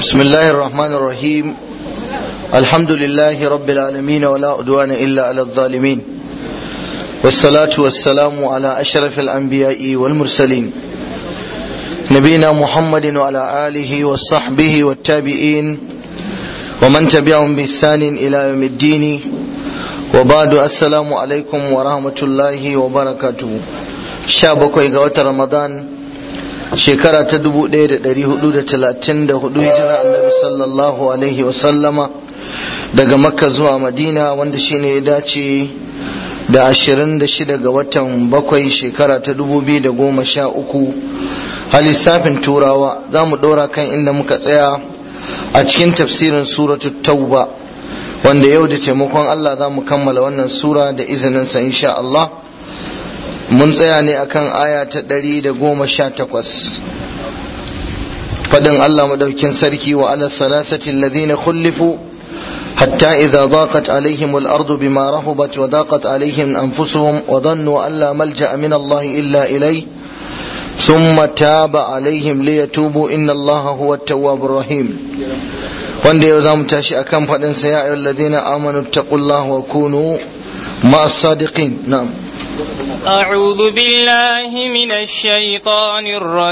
بسم الله الرحمن الرحيم الحمد لله رب العالمين ولا أدوان إلا على الظالمين والصلاة والسلام على أشرف الأنبياء والمرسلين نبينا محمد وعلى آله وصحبه والتابعين ومن تبعهم بإحسان إلى يوم الدين وبعد السلام عليكم ورحمة الله وبركاته شابك إغوة رمضان shekara ta dubu ɗaya da ɗari hudu da talatin da hudu hijira annabi sallallahu alaihi wasallama daga makka zuwa madina wanda shine ya dace da ashirin da shida ga watan bakwai shekara ta dubu biyu da goma sha uku a lissafin turawa za mu ɗora kan inda muka tsaya a cikin tafsirin suratu tauba wanda yau da taimakon allah za mu kammala wannan sura da izininsa insha Allah mun tsaya ne akan aya ta ɗari da goma sha takwas faɗin Allah madaukin sarki wa ala salasati alladhina khulifu hatta idza daqat alaihim al-ardu bima rahubat wa daqat alaihim anfusuhum wa dhannu an la malja'a min Allah illa ilay thumma taba alaihim liyatubu inna Allah huwa at-tawwabur rahim wanda yau zamu tashi akan faɗin sa ya ayyuhalladhina amanu taqullaha wa kunu ma'as sadiqin na'am أعوذ بالله من الشيطان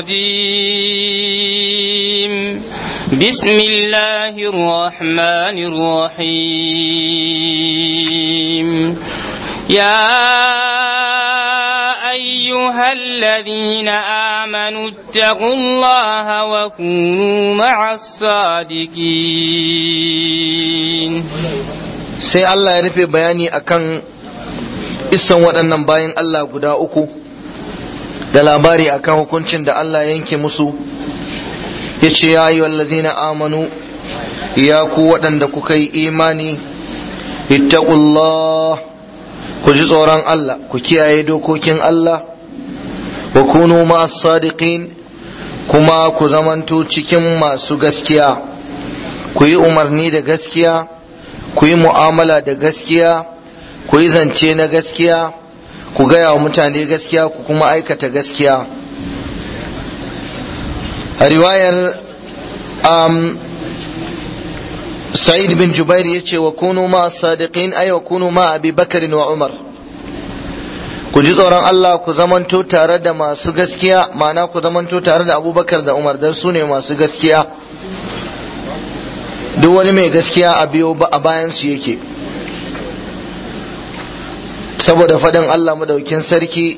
الرجيم بسم الله الرحمن الرحيم يا أيها الذين آمنوا اتقوا الله وكونوا مع الصادقين sai Allah ya rufe bayani akan isan waɗannan bayan Allah guda uku da labari akan hukuncin da Allah yanke musu ya ce ya yi wallazina amanu ya ku waɗanda kuka yi imani ittaqullah ku ji tsoron Allah ku kiyaye dokokin Allah wa kunu ma'as sadiqin kuma ku zamanto cikin masu gaskiya ku yi umarni da gaskiya ku yi mu'amala da gaskiya ku yi zance na gaskiya ku gaya wa mutane gaskiya ku kuma aikata gaskiya a riwayar um, sa'id bin jubair ya ce wa kunu ma sadiqin ay wa kunu ma abi bakarin wa umar ku ji tsoron Allah ku zamanto tare da masu gaskiya ma'ana ku zamanto tare da abubakar da umar don su ne masu gaskiya duk wani mai gaskiya a biyo a bayansu yake saboda faɗin Allah madaukin sarki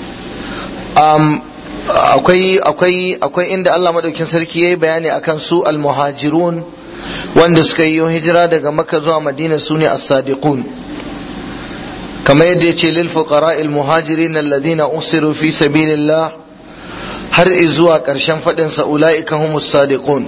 akwai akwai akwai inda Allah madaukin sarki yayi bayani akan su almuhajirun wanda suka yi hijira daga Makka zuwa Madina sune as-sadiqun kamar yadda yace lil fuqara'il muhajirin alladhina usiru fi sabilillah har zuwa ƙarshen faɗin sa ulaika humus sadiqun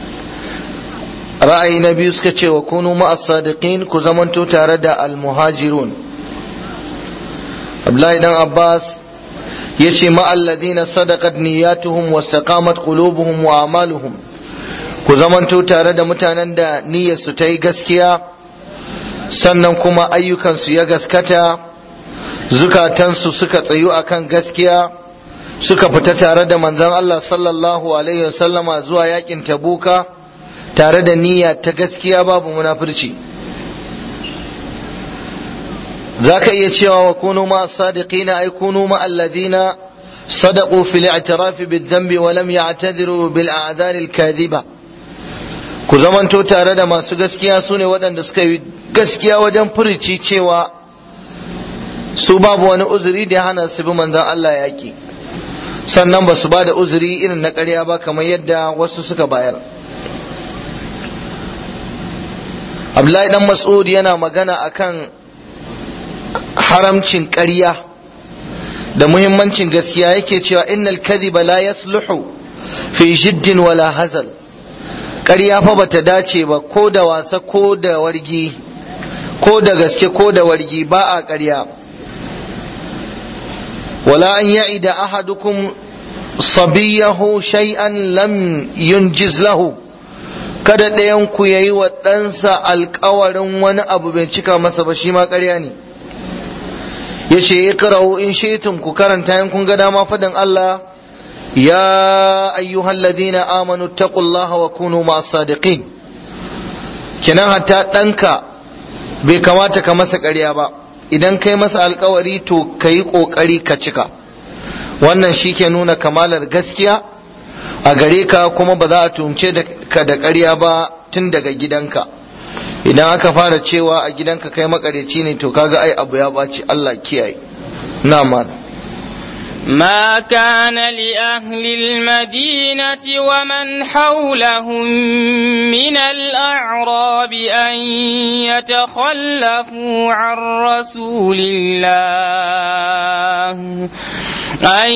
ra'ayi na biyu suka ce wa kunu ma'as sadiqin ku zamanto tare da al-muhajirun Abdullahi dan Abbas yace ma alladhina sadaqat niyyatuhum wastaqamat qulubuhum wa amaluhum ku zamanto tare da mutanen da niyyarsu ta yi gaskiya sannan kuma ayyukansu ya gaskata zukatansu suka tsayu akan gaskiya suka fita tare da manzon Allah sallallahu alaihi wasallama zuwa yakin tabuka tare da niyya ta gaskiya babu munafurci za ka iya cewa wa kunu ma sadiqina ay kunu ma alladhina sadaqu fil i'tiraf bid dhanbi wa lam ya'tadiru bil a'dhar al kadhiba ku zamanto tare da masu gaskiya sune waɗanda suka yi gaskiya wajen furici cewa su babu wani uzuri da ya hana su bi manzon Allah yaki sannan ba su ba da uzuri irin na ƙarya ba kamar yadda wasu suka bayar Abdullahi dan Mas'ud yana magana akan haramcin ƙarya da muhimmancin gaskiya yake cewa innal kadhiba la yasluhu fi jiddin wala hazal ƙarya fa bata dace ba ko da wasa ko da wargi ko da gaske ko da wargi ba a ƙarya wala an ya'ida ahadukum sabiyahu shay'an lam yunjiz lahu kada ɗayan ku yayi wa ɗansa alƙawarin wani abu bai cika masa ba shi ma ƙarya ne yace iqra'u in shi'tum ku karanta in kun ga dama fadan Allah ya ayyuhal ladina amanu taqullaha wa kunu ma'as sadiqin kenan hatta ɗanka bai kamata ka masa ƙarya ba idan kai masa alkawari to ka yi ƙoƙari ka cika wannan shi ke nuna kamalar gaskiya a gare ka kuma ba za a tumce ka da ƙarya ba tun daga gidanka idan aka fara cewa a gidanka kai makareci ne to kaga ai abu ya ɓaci Allah kiyaye na ما كان لأهل المدينة ومن حولهم من الأعراب أن يتخلفوا عن رسول الله أن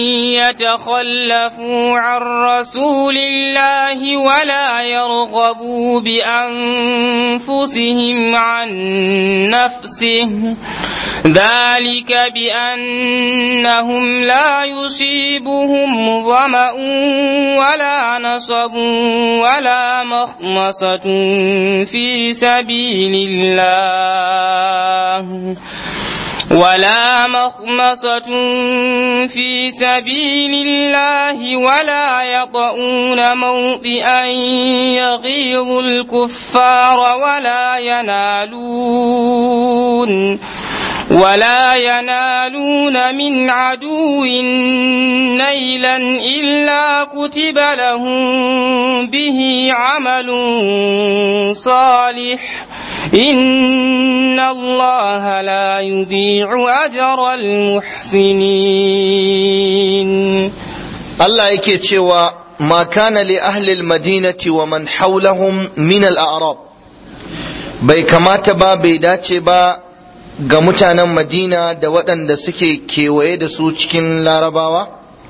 يتخلفوا عن رسول الله ولا يرغبوا بأنفسهم عن نفسه ذلك بأنهم لا يصيبهم ظمأ ولا نصب ولا مخمصة في سبيل الله ولا مخمصة في سبيل الله ولا يطؤون موطئا يغيظ الكفار ولا ينالون ولا ينالون من عدو نيلا إلا كتب لهم به عمل صالح إن الله لا يضيع أجر المحسنين الله yake cewa ma kana li ahli almadinati wa man hawlahum min al-a'rab bai kamata ba bai dace ba ga mutanen madina da waɗanda suke kewaye da su cikin larabawa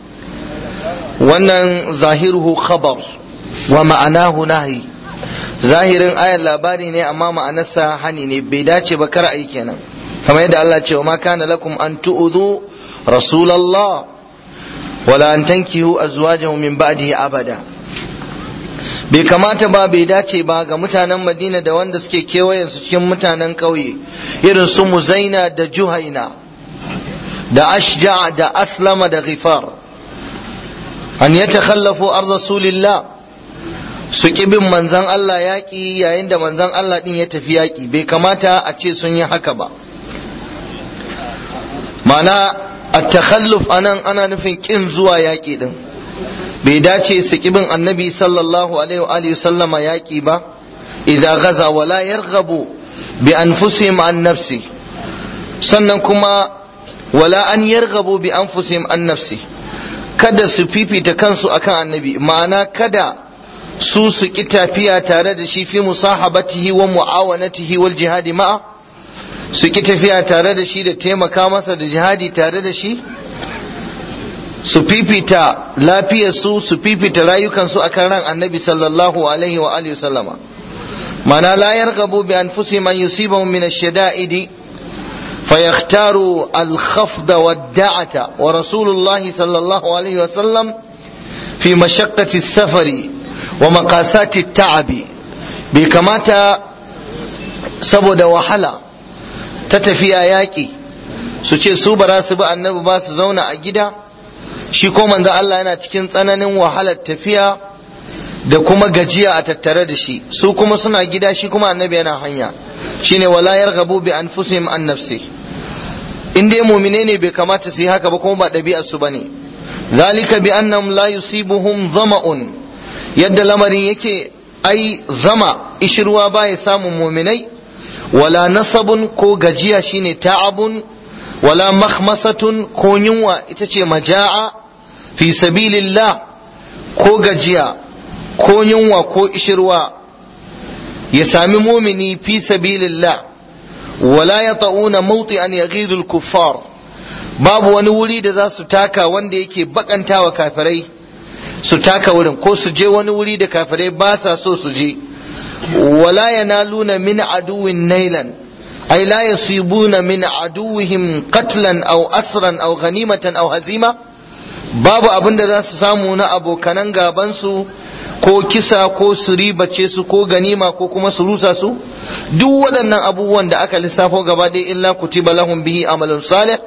wannan zahiruhu khabar wa ma'anahu nahi zahirin ayar labari ne amma ma'anarsa hani ne bai dace ba kar ai kenan kamar yadda Allah ce wa ma kana lakum an tu'udhu rasulallah wala an tankihu azwajahu min ba'dihi abada bai kamata ba bai dace ba ga mutanen madina da wanda suke kewayen su cikin mutanen ƙauye irin su muzaina da juhaina da ashja da aslama da ghifar an ya takhallafu ar rasulillah su bin manzan Allah yaƙi yayin da manzan Allah ɗin ya tafi yaƙi bai kamata a ce sun yi haka ba mana a takhalluf anan ana nufin ƙin zuwa yaƙi ɗin bai dace su bin annabi sallallahu alaihi wa sallama yaƙi ba idza gaza wala yarghabu bi anfusihim an nafsi sannan kuma wala an yarghabu bi anfusihim an nafsi kada su fifita kansu akan annabi ma'ana kada su su ki tafiya tare da shi fi musahabatihi wa mu'awanatihi wal jihadi ma'a su ki tafiya tare da shi da taimaka masa da jihadi tare da shi su fifita lafiyarsu su fifita rayukansu akan ran annabi sallallahu alaihi wa alihi sallama mana la yarghabu bi anfusihim an yusibahum min ash-shada'idi فيختاروا الخفض والدعة ورسول الله صلى الله عليه وسلم في مشقة السفر ومقاسات التعب بكماتا saboda wahala ta tafiya yaƙi su ce su ba su bi annabi ba su zauna a gida shi ko manzo Allah yana cikin tsananin wahalar tafiya da kuma gajiya a tattare da shi su kuma suna gida shi kuma annabi yana hanya shine wala yarghabu bi anfusihim an nafsi in dai mu'mine ne bai kamata su yi haka ba kuma ba ɗabi'ar su bane zalika bi annahum la yusibuhum zama'un yadda lamarin yake ai zama ishirwa baya samun mu'minai wala nasabun ko gajiya shine ta'abun wala makhmasatun ko yunwa ita ce maja'a fi sabilillah ko gajiya ko yunwa ko ishirwa ya sami mumini fi sabilillah wala ya ta'una mauti an yaghidul kuffar babu wani wuri da za su taka wanda yake bakantawa kafirai su taka wurin ko su je wani wuri da kafirai ba sa so su je wala yanaluna min aduwin nailan ay la yasibuna min aduwihim qatlan aw asran aw ghanimatan aw hazima babu abin da za su samu na abokanan gaban su ko kisa ko su ribace su ko ganima ko kuma su rusa su duk waɗannan abubuwan da aka lissafo gaba ɗaya illa kutiba lahum bihi amalun salih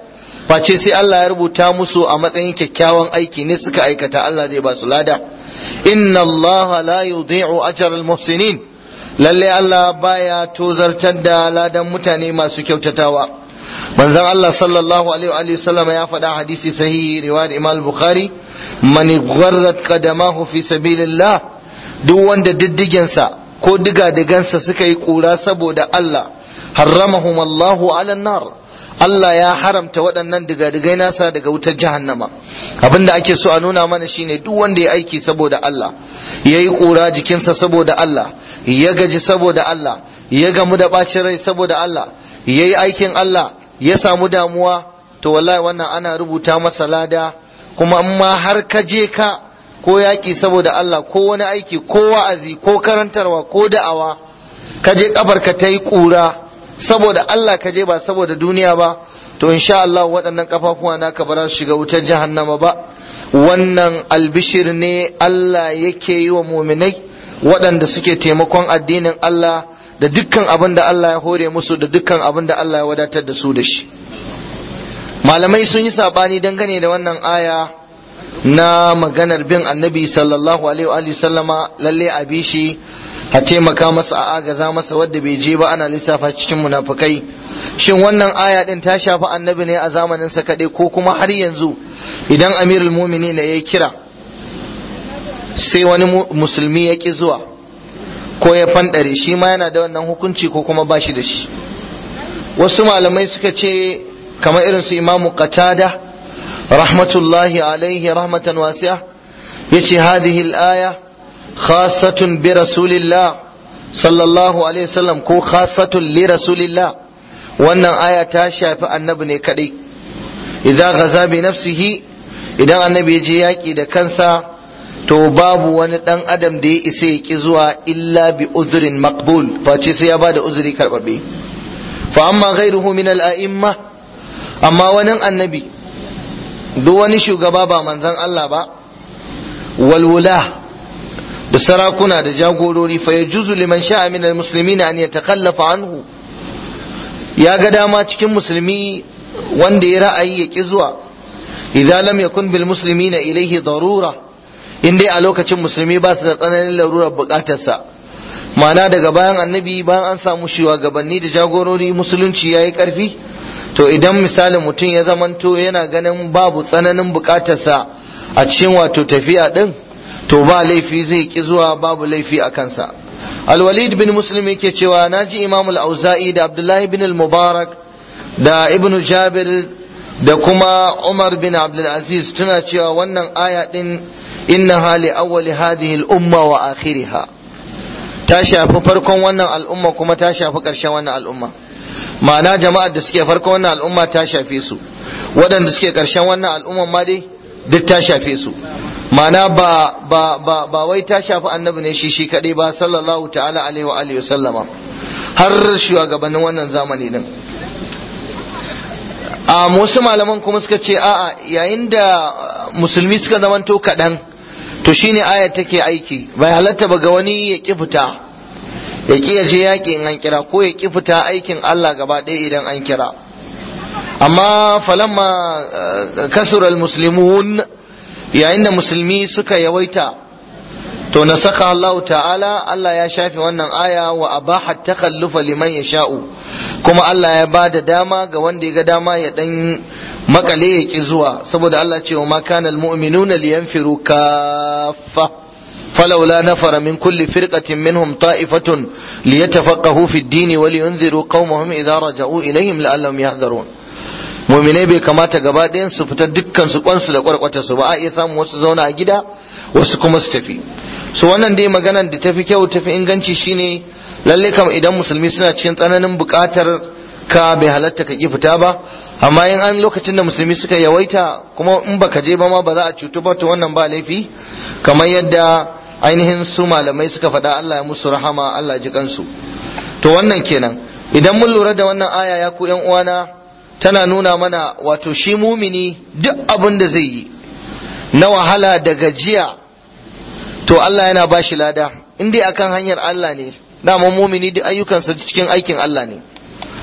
face sai Allah ya rubuta musu a matsayin kyakkyawan aiki ne suka aikata Allah zai ba su lada inna Allah la yudhi'u ajral muhsinin lalle Allah baya tozartar da ladan mutane masu kyautatawa manzon Allah sallallahu alaihi wa sallam ya faɗa hadisi sahihi riwayar Imam Bukhari man gharrat qadamahu fi sabilillah duk wanda diddigensa ko diga-digansa suka yi kura saboda Allah harramahum Allahu ala nar Allah ya haramta waɗannan digadigai nasa daga wutar jahannama abinda ake so a nuna mana shine duk wanda ya aiki saboda Allah ya yi ƙura jikinsa saboda Allah ya gaji saboda Allah ya gamu da ɓacin rai saboda Allah ya yi aikin Allah ya samu damuwa to wallahi wannan ana rubuta masa lada kuma in ma har ka je ka ko yaƙi saboda Allah ko wani aiki ko wa'azi ko karantarwa ko da'awa ka je kafarka ta yi ƙura saboda Allah ka je ba saboda duniya ba to insha Allah waɗannan kafafuwa naka ba za su shiga wutar jahannama ba wannan albishir ne Allah yake yi wa muminai waɗanda suke taimakon addinin Allah da dukkan abin da Allah ya hore musu da dukkan abin da Allah ya wadatar da su da shi malamai sun yi sabani dangane da wannan aya na maganar bin annabi sallallahu alaihi wa sallama lalle a bi shi a taimaka masa a agaza masa wadda bai je ba ana lissafa cikin munafukai shin wannan aya din ta shafi annabi ne a zamanin sa kaɗai ko kuma har yanzu idan amirul mumini ne ya kira sai wani musulmi ya ki zuwa ko ya fanɗare shi ma yana da wannan hukunci ko kuma ba shi da shi wasu malamai suka ce kamar irin su imamu qatada rahmatullahi alaihi rahmatan wasi'a yace hadhihi al-aya خاصة برسول الله صلى الله عليه وسلم كو خاصة لرسول الله وأن آية تاشا فالنبي كدي إذا غزا بنفسه إذا النبي يجي إذا كنسا to babu wani dan adam da ya isa ya ki zuwa illa bi uzrin maqbul face sai ya bada uzuri karbabe fa amma ghairuhu min al a'imma amma wani annabi duk wani shugaba ba manzon Allah ba walwula da sarakuna da jagorori fa yajuzu liman sha'a min almuslimin an yatakallafa anhu ya ga dama cikin musulmi wanda ya ra'ayi ya ki zuwa idan lam yakun bil muslimina ilayhi darura in dai a lokacin musulmi ba su da tsananin larurar bukatarsa ma'ana daga bayan annabi bayan an samu shugabanni da jagorori musulunci yayi karfi to idan misalin mutum ya zamanto yana ganin babu tsananin bukatarsa a cikin wato tafiya din to ba laifi zai ki zuwa babu laifi a kansa alwalid bin muslim yake cewa naji imam al-auza'i da abdullahi bin al-mubarak da ibn jabir da kuma umar bin abdul aziz tuna cewa wannan aya din inna hali awwali hadhihi al-umma wa akhiriha ta shafi farkon wannan al'umma kuma ta shafi ƙarshen wannan al'umma ma'ana jama'ar da suke farkon wannan al'umma ta shafe su waɗanda suke ƙarshen wannan al'umma ma dai duk ta shafe su ma'ana ba ba ba ba wai ta shafi annabi ne shi shi kadai ba sallallahu ta'ala alaihi wa alihi sallama har shugabannin wannan zamani din a wasu malaman kuma suka ce a'a yayin da musulmi suka zamanto kaɗan to shine ayat take aiki bai halatta ba ga wani ya ki fita ya ki je yaƙi in an kira ko ya ki fita aikin Allah gaba ɗaya idan an kira amma falamma kasural muslimun yayin da musulmi suka yawaita to na saka Allah ta'ala Allah ya shafe wannan aya wa abaha takallufa liman ya sha'u kuma Allah ya ba da dama ga wanda ya ga dama ya dan makale ya ki zuwa saboda Allah ce wa ma kana almu'minuna liyanfiru kaffa فلولا نفر من كل فرقة منهم طائفة ليتفقهوا في الدين ولينذروا قومهم إذا رجعوا إليهم لعلهم يحذرون muminai bai kamata gaba ɗayan su fita dukkan su kwansu da kwarkwata su ba a iya samun wasu zauna a gida wasu kuma su tafi so wannan dai maganar da tafi kyau tafi inganci shine lalle kam idan musulmi suna cikin tsananin buƙatar ka bai halatta ka ki fita ba amma in an lokacin da musulmi suka yawaita kuma in baka je ba ma ba za a cutu ba to wannan ba laifi kamar yadda ainihin su malamai suka faɗa Allah ya musu rahama Allah ji kansu to wannan kenan idan mun lura da wannan aya ya ku yan uwana tana nuna mana wato shi mumini duk abin da zai yi na wahala da gajiya to Allah yana ba shi lada in dai akan hanyar Allah ne dama mumini duk ayyukansa cikin aikin Allah ne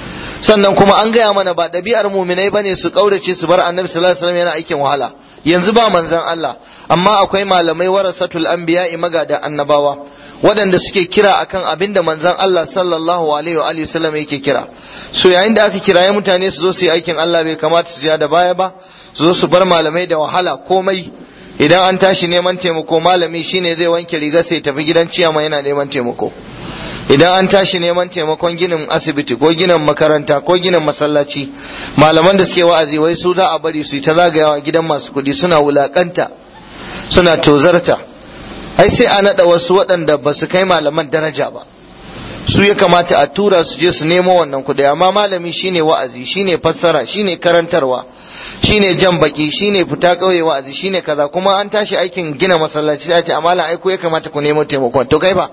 sannan kuma an gaya mana ba ɗabi'ar muminai bane su kaurace su bar annabi sallallahu alaihi wasallam yana aikin wahala yanzu ba manzon Allah amma akwai malamai warasatul anbiya'i magada annabawa waɗanda suke kira akan abin da manzon Allah sallallahu alaihi wa alihi wasallam yake kira so yayin da aka kiraye mutane su zo su yi aikin Allah bai kamata su ja da baya ba su zo su bar malamai da wahala komai idan an tashi neman taimako malami shine zai wanke riga sai tafi gidan ciyama yana neman taimako idan an tashi neman taimakon ginin asibiti ko ginin makaranta ko ginin masallaci malaman da suke wa'azi wai su za a bari su yi ta zagayawa gidan masu kuɗi suna wulakanta suna tozarta ai sai a naɗa wasu waɗanda ba su kai malaman daraja ba su ya kamata a tura su je su nemo wannan kuɗi amma malami shine wa'azi shine fassara shine karantarwa shine jan baki shine fita ƙauye wa'azi shine kaza kuma an tashi aikin gina masallaci sai a ce amma aiko ya kamata ku nemo taimakon to kai ba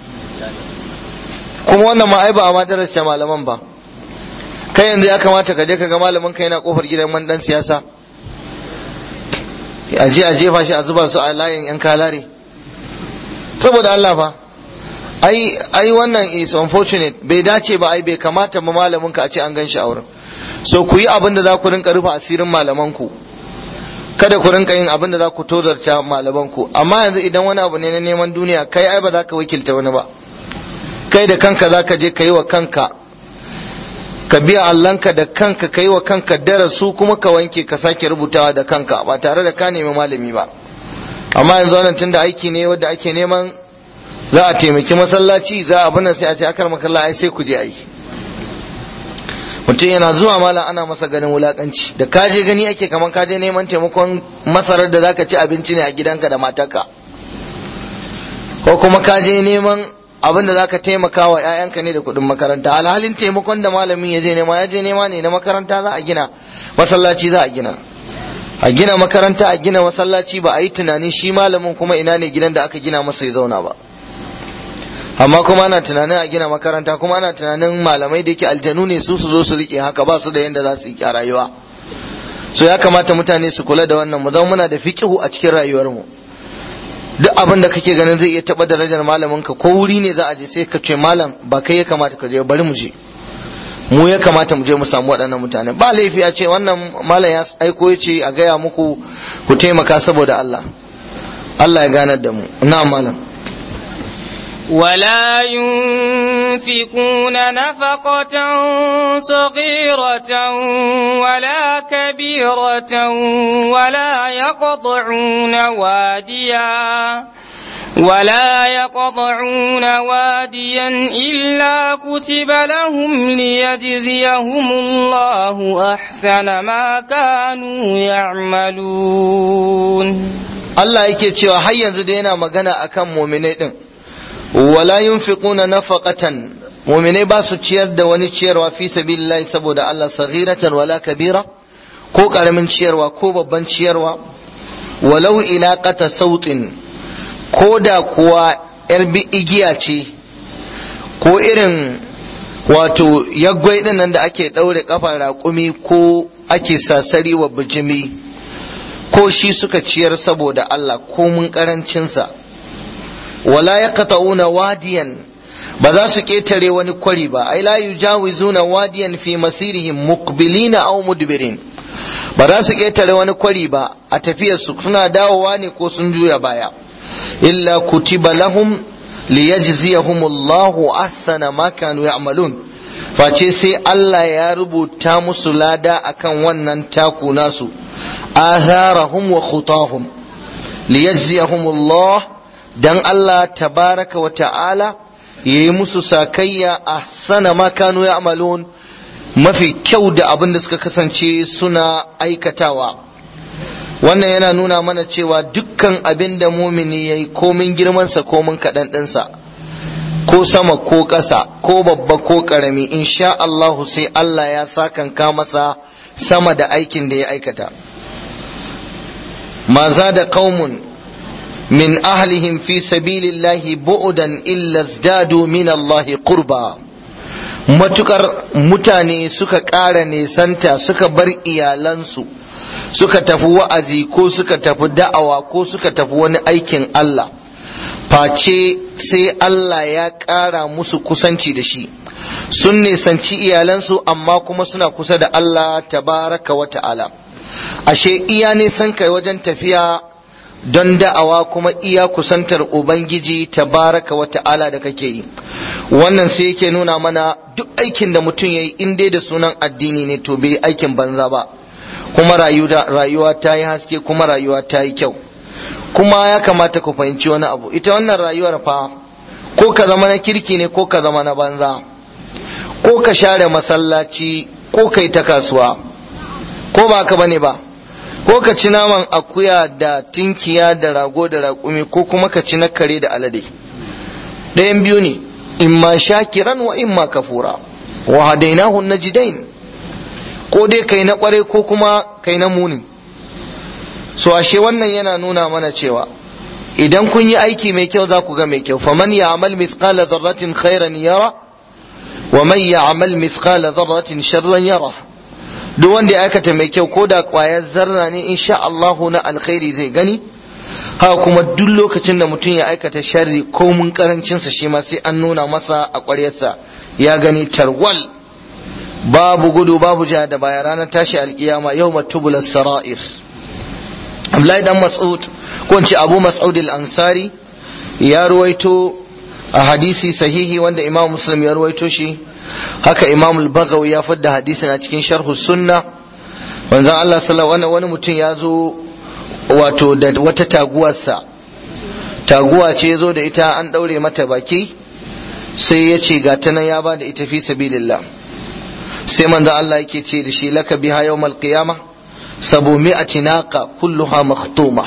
kuma wannan ma ai ba a madarasta malaman ba kai yanzu ya kamata ka je ka ga malamin ka yana kofar gidan man dan siyasa a je a jefa shi a zuba su a layin yan kalare saboda Allah fa ai ai wannan is unfortunate bai dace ba ai bai kamata ma malamin ka a ce an gan shi a wurin so ku yi abin da za ku rinka rufe asirin malaman ku kada ku rinka yin abin da za ku tozarta malaman ku amma yanzu idan wani abu ne na neman duniya kai ai ba za ka wakilta wani ba kai da kanka za ka je ka yi wa kanka ka biya allanka da kanka ka yi wa kanka darasu kuma ka wanke ka sake rubutawa da kanka ba tare da ka nemi malami ba amma yanzu wannan tun da aiki ne wadda ake neman za a taimaki masallaci za a bana sai a ce akar makalla ai sai ku je aiki mutum yana zuwa malam ana masa ganin wulakanci da ka je gani ake kaman ka je neman taimakon masarar da zaka ci abinci ne a gidanka da matarka ko kuma ka je neman abin da zaka taimaka wa ƴaƴanka ne da kuɗin makaranta alhalin taimakon da malamin ya je nema ya je nema ne na makaranta za a gina masallaci za a gina a gina makaranta a gina masallaci ba a yi tunanin shi malamin kuma ina ne gidan da aka gina masa ya zauna ba amma kuma ana tunanin a gina makaranta kuma ana tunanin malamai da yake aljanu ne su su zo su rike haka ba su da yanda za su yi a rayuwa so ya kamata mutane su kula da wannan mu zama muna da fiqihu a cikin rayuwarmu duk abin da kake ganin zai iya taba darajar malamin ka ko wuri ne za a je sai ka ce malam ba kai ya kamata ka je bari mu je mu ya kamata mu je mu samu waɗannan mutane ba laifi a ce wannan malam ya aiko ya ce a gaya muku ku taimaka saboda Allah Allah ya ganar da mu na malam ولا ينفقون نفقة صغيرة ولا كبيرة ولا يقطعون واديا ولا يقطعون واديا إلا كتب لهم ليجزيهم الله أحسن ما كانوا يعملون Allah yake cewa har yanzu da yana magana akan muminai din wala yunfiquna nafaqatan muminai ba su ciyar da wani ciyarwa fi sabilillahi saboda Allah saghiratan wala kabira ko karamin ciyarwa ko babban ciyarwa walau ila qata sautin ko da kuwa yar bi igiya ce ko irin wato yaggwai din nan da ake daure kafar raƙumi ko ake sasari wa bijimi ko shi suka ciyar saboda Allah ko mun karancinsa wala yaqta'una wadiyan ba za su ketare wani kwari ba ai la yujawizuna wadiyan fi masirihim muqbilina aw mudbirin ba za su ketare wani kwari ba a tafiyar su suna dawowa ne ko sun juya baya illa kutiba lahum liyajziyahum Allahu ahsana ma kanu ya'malun face sai Allah ya rubuta musu lada akan wannan taku nasu atharahum wa khutahum liyajziyahum Allah dan Allah tabaraka wa ta'ala yayi musu sakayya ahsana ma kanu ya'malun mafi kyau da abin da suka kasance suna aikatawa wannan yana nuna mana cewa dukkan abin da mumini yayi komin girmansa komin kaɗan ɗinsa ko sama ko ƙasa ko babba ko ƙarami insha Allahu sai Allah ya sakanka masa sama da aikin da ya aikata ma za da qaumun من أهلهم في سبيل الله بعدا إلا ازدادوا من الله قربا matukar mutane suka ƙara nesanta suka bar iyalansu suka tafi wa'azi ko suka tafi da'awa ko suka tafi wani aikin Allah face sai Allah ya ƙara musu kusanci da shi sun nisanci iyalansu amma kuma suna kusa da Allah tabaraka wa ta'ala ashe iya nisan kai wajen tafiya don da'awa kuma iya kusantar ubangiji tabaraka wa ta'ala da kake yi wannan sai yake nuna mana duk aikin da mutum ya yi in dai da sunan addini ne to bai aikin banza ba kuma rayuwa ta yi haske kuma rayuwa ta yi kyau kuma ya kamata ku fahimci wani abu ita wannan rayuwar fa ko ka zama na kirki ne ko ka zama na banza ko ka share masallaci ko kai ta kasuwa ko ba ka bane ba ko ka ci naman akuya da tinkiya da rago da raƙumi ko kuma ka ci na kare da alade ɗayan biyu ne imma shakiran wa imma kafura wa hadainahu najidain ko dai kai na kware ko kuma kai na muni so ashe wannan yana nuna mana cewa idan kun yi aiki mai kyau za ku ga mai kyau faman ya'mal mithqala dharratin khairan yara wa man ya'mal mithqala dharratin sharran yara duk wanda ya aikata mai kyau ko da kwayar zarra ne insha Allahu na alkhairi zai gani haka kuma duk lokacin da mutum ya aikata sharri ko mun karancinsa shi ma sai an nuna masa a ƙwaryarsa ya gani tarwal babu gudu babu ja da baya ranar tashi alkiyama yau matubula sara'ir Abdullahi dan Mas'ud ko ce Abu Mas'ud al-Ansari ya ruwaito a hadisi sahihi wanda Imam Muslim ya ruwaito shi haka Imam al-Baghawi ya fadda hadisin a cikin sharh sunna manzon Allah sallallahu alaihi wani mutum ya zo wato da wata taguwarsa taguwa ce zo da ita an daure mata baki sai ya ce ga ta nan ya ba da ita fi sabilillah sai manzo Allah yake ce da shi laka biha yawmal qiyama sabu mi'ati naqa kulluha makhtuma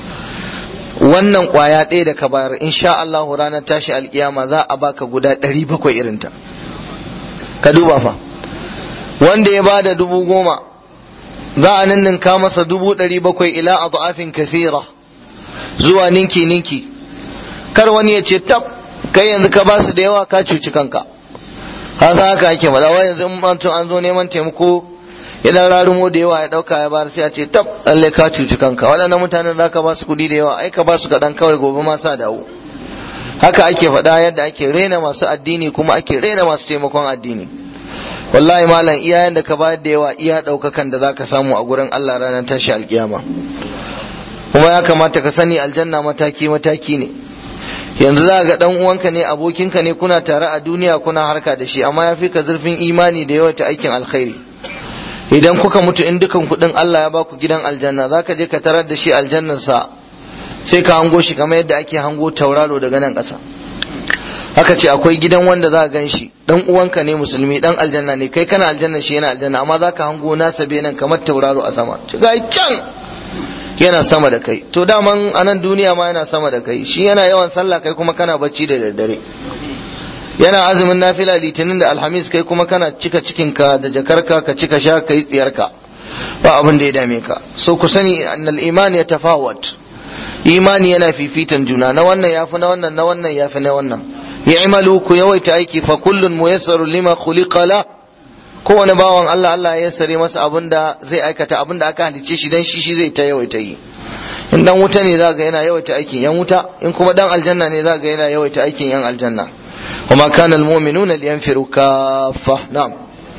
wannan kwaya ɗaya da ka bayar insha Allah ranar tashi alkiyama za a baka guda 700 irinta ka duba fa wanda ya bada dubu goma za a ninninka masa dubu ɗari bakwai ila a du'afin kasira zuwa ninki ninki kar wani ya ce tab kai yanzu ka basu da yawa ka cuci kanka hasa haka ake faɗa wa yanzu in an zo neman taimako idan rarumo da yawa ya ɗauka ya bayar sai a ce tab lalle ka cuci kanka waɗannan mutanen za ka basu kuɗi da yawa ai ka basu kaɗan kawai gobe ma sa dawo haka ake faɗa yadda ake rena masu addini kuma ake rena masu taimakon addini wallahi malam iyayen da ka bayar da yawa iya ɗaukakan da za ka samu a gurin Allah ranar tashi alkiyama kuma ya kamata ka sani aljanna mataki mataki ne yanzu za ga dan uwanka ne abokinka ne kuna tare a duniya kuna harka da shi amma ya fi ka zurfin imani da yawa ta aikin alkhairi idan kuka mutu in dukan kuɗin Allah ya baku gidan aljanna za ka je ka tarar da shi aljannarsa sai ka hango shi kamar yadda ake hango tauraro daga nan ƙasa haka ce akwai gidan wanda za gan shi dan uwanka ne musulmi dan aljanna ne kai kana aljanna shi yana aljanna amma za ka hango nasa nan kamar tauraro a sama ga can yana sama da kai to daman a nan duniya ma yana sama da kai shi yana yawan sallah kai kuma kana bacci da daddare yana azumin nafila litinin da alhamis kai kuma kana cika cikinka da jakarka ka cika sha kai tsiyarka ba abin da ya dame ka so ku sani annal iman ya tafawat imani yana fifitan juna na wannan yafi na wannan na wannan yafi na wannan ya'malu ku yawaita aiki fa kullun muyassaru lima khuliqa la kowane bawan Allah Allah ya yassare masa abinda zai aikata abinda aka halice shi dan shi shi zai ta yawaita yi in dan wuta ne zaka yana yawaita aikin yan wuta in kuma dan aljanna ne zaka yana yawaita aikin yan aljanna وما كان المؤمنون لينفروا كافة نعم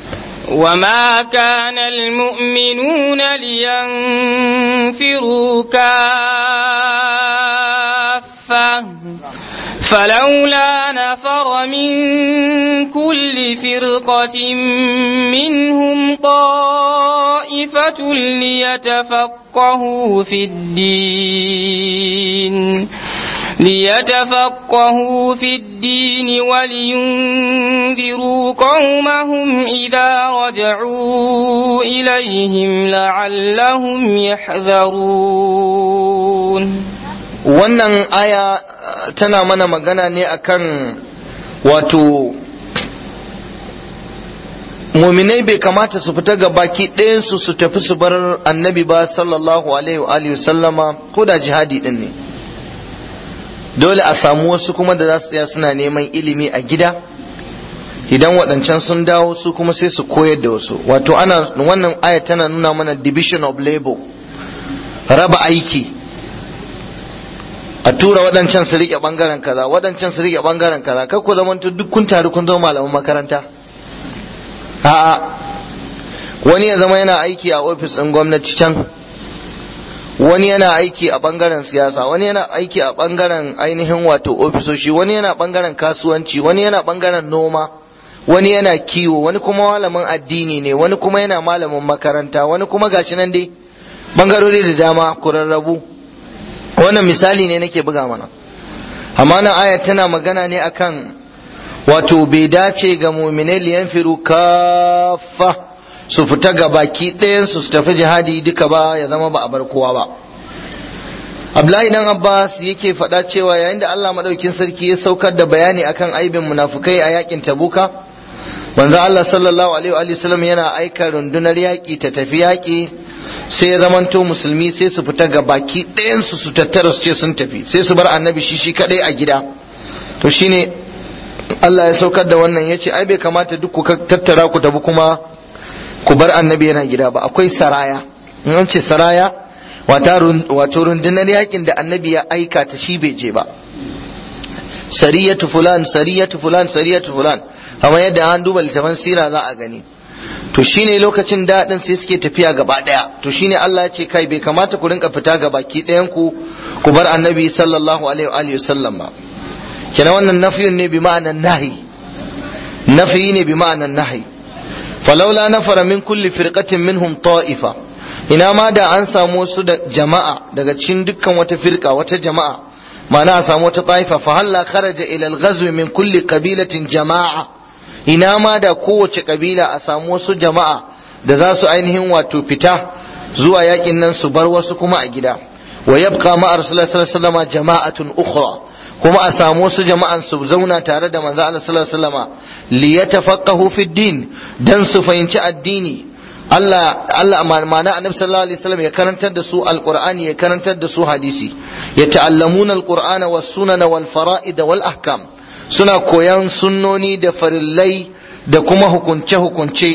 وما كان المؤمنون لينفروا كافة فلولا نفر من كل فرقة منهم طائفة ليتفقهوا في الدين ليتفقهوا في الدين ولينذروا قومهم إذا رجعوا إليهم لعلهم يحذرون wannan aya tana mana magana ne akan wato muminai bai kamata su fita ga baki ɗayansu su tafi su bar annabi ba sallallahu alaihi wa sallama ko da jihadi ɗin ne dole a samu wasu kuma da za su tsaya suna neman ilimi a gida idan waɗancan sun dawo su kuma sai su koyar da wasu wato ana wannan aya tana nuna mana division of labor raba aiki a tura waɗancan su riƙe ɓangaren kaza waɗancan su riƙe ɓangaren kaza kar ku zamanto duk kun taru kun zama malaman makaranta a'a wani ya zama yana aiki a ofis ɗin gwamnati can wani yana aiki a ɓangaren siyasa wani yana aiki a ɓangaren ainihin wato ofisoshi wani yana ɓangaren kasuwanci wani yana ɓangaren noma wani yana kiwo wani kuma malamin addini ne wani kuma yana malamin makaranta wani kuma gashi nan dai ɓangarori da dama kurarrabu wannan misali ne nake buga mana amma nan aya tana magana ne akan wato bai dace ga muminai liyan firu kafa su fita ga baki ɗayansu su tafi jihadi duka ba ya zama ba a bar kowa ba Abdullahi dan Abbas yake faɗa cewa yayin da Allah madaukin sarki ya saukar da bayani akan aibin munafukai a yakin Tabuka manzo Allah sallallahu alaihi wa sallam yana aika rundunar yaki ta tafi yaki sai ya zamanto musulmi sai su fita ga baki ɗayansu su tattara su ce sun tafi sai su bar annabi shi shi kadai a gida to shine Allah ya saukar da wannan ya ce ai bai kamata duk ku tattara ku tafi kuma ku bar annabi yana gida ba akwai saraya in an ce saraya wato rundunar yakin da annabi ya aika ta shi bai je ba sariyatu fulan sariyatu fulan sariyatu fulan amma yadda an duba littafin sira za a gani to shine lokacin daɗin sai suke tafiya gaba ɗaya to shine Allah ya ce kai bai kamata ku rinka fita ga baki ɗayan ku ku bar annabi sallallahu alaihi wa sallam ba kenan wannan nafiyun ne bi ma'anan nahi nafi ne bi ma'anan nahi falaula nafara min kulli firqatin minhum ta'ifa ina ma da an samu wasu da jama'a daga cikin dukkan wata firqa wata jama'a ma'ana a samu wata ta'ifa fa halla kharaja ila al-ghazw min kulli qabilatin jama'a ina ma da kowace kabila a samu wasu jama'a da za su ainihin wato fita zuwa yakin nan su bar wasu kuma a gida wa yabqa ma'a rasulullahi sallallahu alaihi wasallam jama'atun ukhra kuma a samu wasu jama'an su zauna tare da manzo Allah sallallahu alaihi wasallama li yatafaqahu fi din dan su fahimci addini Allah Allah ma'ana annabi sallallahu alaihi wasallam ya karantar da su alqur'ani ya karantar da su hadisi ya ta'allamuna alqur'ana was sunana wal fara'id wal ahkam suna koyan sunnoni da farillai da kuma hukunce hukunce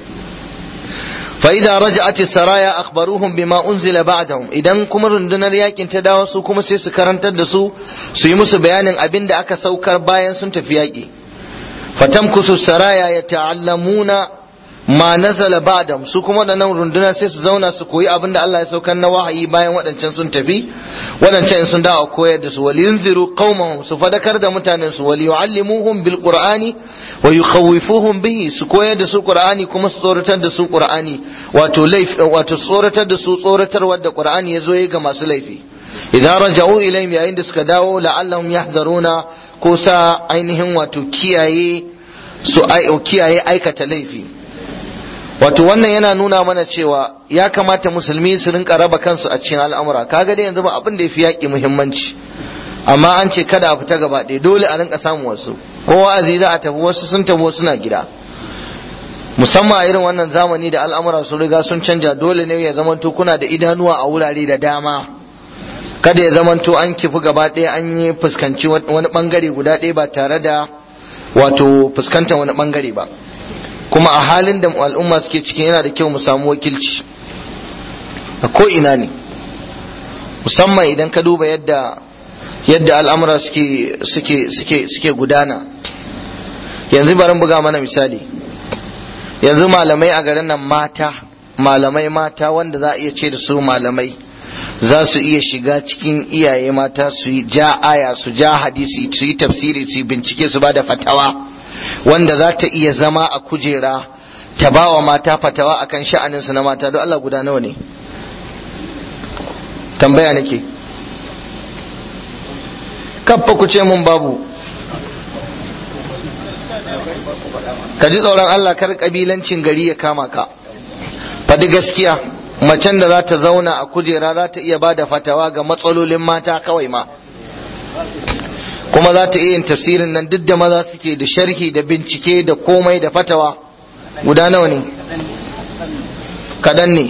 فإذا رجعت السرايا أخبروهم بما أنزل بعدهم إذا كما رندنا رياكين تداوى سو كما سيس كرنت دسو سيمس بيان أبين دا أكا سوكر باين سنت فياكي فتمكس السرايا يتعلمون ma nazala ba'dam su kuma waɗannan runduna sai su zauna su koyi abin da Allah ya saukar na wahayi bayan waɗancan sun tafi waɗancan sun dawo koyar da su wal yunziru qaumahum su fadakar da mutanen su wal yu'allimuhum bil qur'ani wa yukhawifuhum bihi su koyar da su qur'ani kuma su tsoratar da su qur'ani wato laif wato tsoratar da su tsoratarwar da qur'ani ya zo yi ga masu laifi idan raja'u ilayhim yayin da suka dawo la'allahum yahzaruna ko sa ainihin wato kiyaye su kiyaye aikata laifi wato wannan yana nuna mana cewa ya kamata musulmi su rinka raba kansu a cikin al'amura kaga dai yanzu ba abin da ya fi yaƙi muhimmanci amma an ce kada a fita gaba ɗaya dole a rinka samun wasu kowa a za a tafi wasu sun tafi wasu na gida musamman a irin wannan zamani da al'amura sun riga sun canja dole ne ya zamanto kuna da idanuwa a wurare da dama kada ya zamanto an kifi gaba ɗaya an yi fuskanci wani bangare guda ɗaya ba tare da wato fuskantar wani bangare ba kuma a halin da al'umma suke cikin yana da kyau mu samu wakilci a ko ina ne musamman idan ka duba yadda yadda al'amura suke suke suke suke gudana yanzu bari buga mana misali yanzu malamai a garin nan mata malamai mata wanda za a iya ce da su malamai za su iya shiga cikin iyaye mata su yi ja aya su ja hadisi su yi tafsiri su yi bincike su ba da fatawa wanda za ta iya zama a kujera ta ba wa mata fatawa akan sha'aninsu na mata don Allah guda nawa ne tambaya nake kaffa ku ce mun babu ka ji tsoron Allah kar kabilancin gari ya kama ka faɗi gaskiya macen da za ta zauna a kujera za ta iya ba da fatawa ga matsalolin mata kawai ma kuma za ta iya yin tafsirin nan duk da maza suke da sharhi da bincike da komai da fatawa guda nawa ne kadan ne